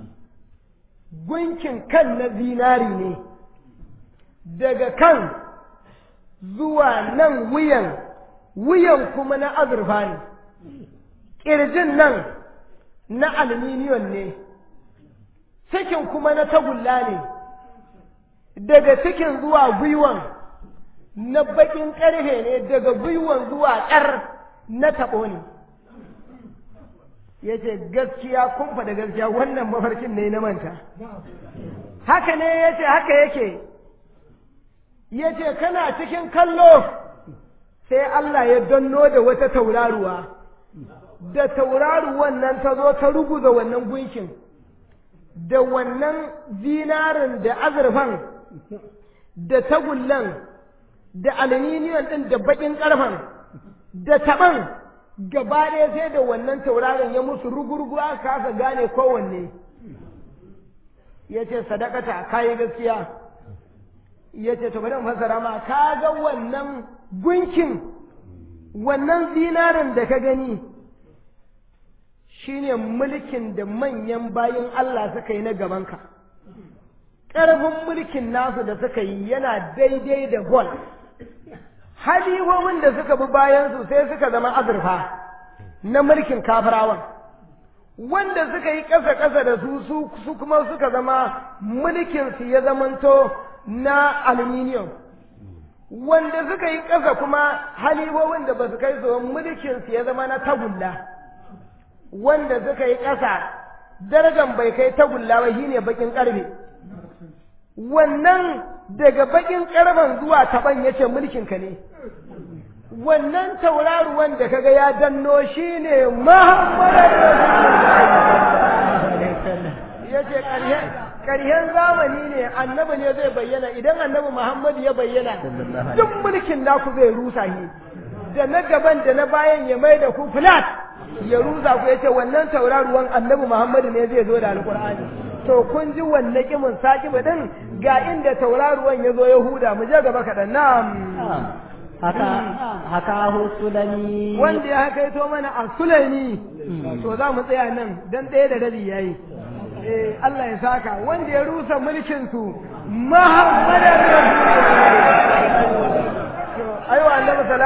S2: gunkin kan na zinari ne daga kan zuwa nan wuyan wuyan kuma na azurfa ne ƙirjin nan na aluminiyon ne cikin kuma na tagulla ne daga cikin zuwa gwiwan na baƙin ƙarfe ne daga gwiwan zuwa ƙar na taɓo ne ya ce gaskiya kun faɗa gaskiya wannan mafarkin ne na manta haka ne ya ce haka yake ya ce kana cikin kallo sai Allah ya danno da wata tauraruwa da tauraruwan nan ta zo ta ruguza wannan gunkin da wannan zinarin da azurfan da tagullan da aluminiyon ɗin da baƙin ƙarfen da taɓan gaba ɗaya sai da wannan tauraron ya musu rugurugu aka kasa gane kowanne ya ce sadakata kayi gaskiya ya ce to bari fasara ma ka ga wannan gunkin wannan zinarin da ka gani shine mulkin da manyan bayin Allah suka yi na gabanka ƙarfin mulkin nasu da suka yi yana daidai da gol halihobin da suka bi bayansu sai suka zama azurfa na mulkin kafirawan wanda suka yi ƙasa-ƙasa da su su kuma suka zama mulkinsu ya zamanto na aluminium wanda suka yi ƙasa kuma halibobin da ba su kai su mulkinsu ya zama na tagulla wanda suka yi ƙasa darajan bai kai tagulla ba shine bakin ƙarfe wannan daga bakin ƙarfen zuwa taban yace mulkinka ne wannan tauraruwan da kaga ya danno shine Muhammadu yace ƙarshen ƙarshen zamani ne annabi ne zai bayyana idan annabi Muhammadu ya bayyana duk mulkin naku zai rusa shi da na gaban da na bayan ya mai da ku flat ya rusa ku yace wannan tauraruwan annabi Muhammadu ne zai zo da alƙur'ani to kun ji wanne kimin sakiba din ga inda tauraruwan ya zo Yahuda mu je gaba kaɗan na'am
S1: haka haka sulami
S2: wanda ya haka mana a sulami to za mu tsaya nan dan ɗaya da rabi yayi eh Allah ya saka wanda ya rusa mulkin su Muhammadar Rasulullah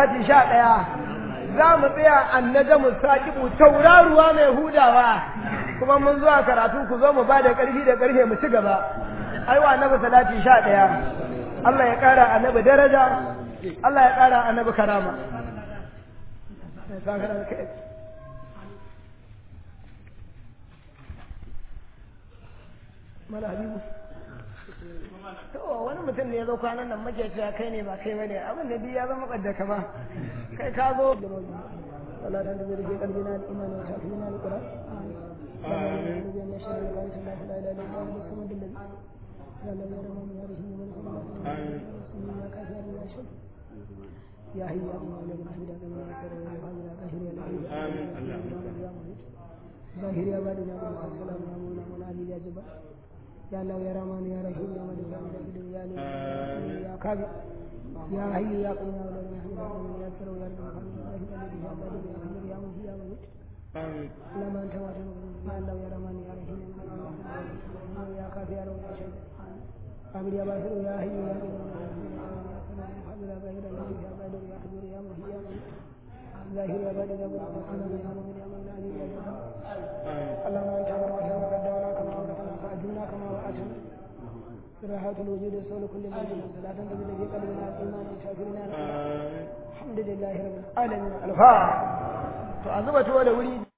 S2: salati sha ɗaya za mu tsaya annaja mu saƙibu tauraruwa mai hudawa kuma mun zuwa karatu ku zo mu ba da ƙarfi da ƙarfe mu ci gaba aiwa annabi salati sha ɗaya Allah ya ƙara annabi daraja Allah ya ƙara annabi karama Mala Habibu. to wani mutum ne ya zo kwanan nan muke cewa kai ne ba kai bane abin da duk ya zama kadda ka ba kai ka zo wala dan da zai kalbi na imani ta fi na alquran يا هي يا الله لك الحمد لله يا كريم يا حي يا قهير يا لطيف ظاهر يا بادي يا السلام يا مولا مولا علي يا جبار يا الله يا رحمن يا رحيم يا ملك يا ملك يا لي يا كافي يا حي يا قيوم يا ولد يا حي يا سر يا رب العالمين يا الذي يا بارك يا خير يا مجيد يا مجيد اللهم انت وعد يا الله يا رحمن يا رحيم يا كافي يا رب يا شيخ قابل يا باسل يا حي يا قيوم يا قابل يا باهر يا يا بادر يا كبير يا مجيد يا مجيد ظاهر يا بادر يا بادر يا مؤمن يا مؤمن علي يا جبار اللهم انت وعد وقدرنا كما وعدتنا فاجرنا كما وعدتنا راحة الوجود وصول كل موجود صلاة تجد في قلبنا الإيمان وشاكرنا الحمد لله رب العالمين الفاتحة to a zuba tuwo da wuri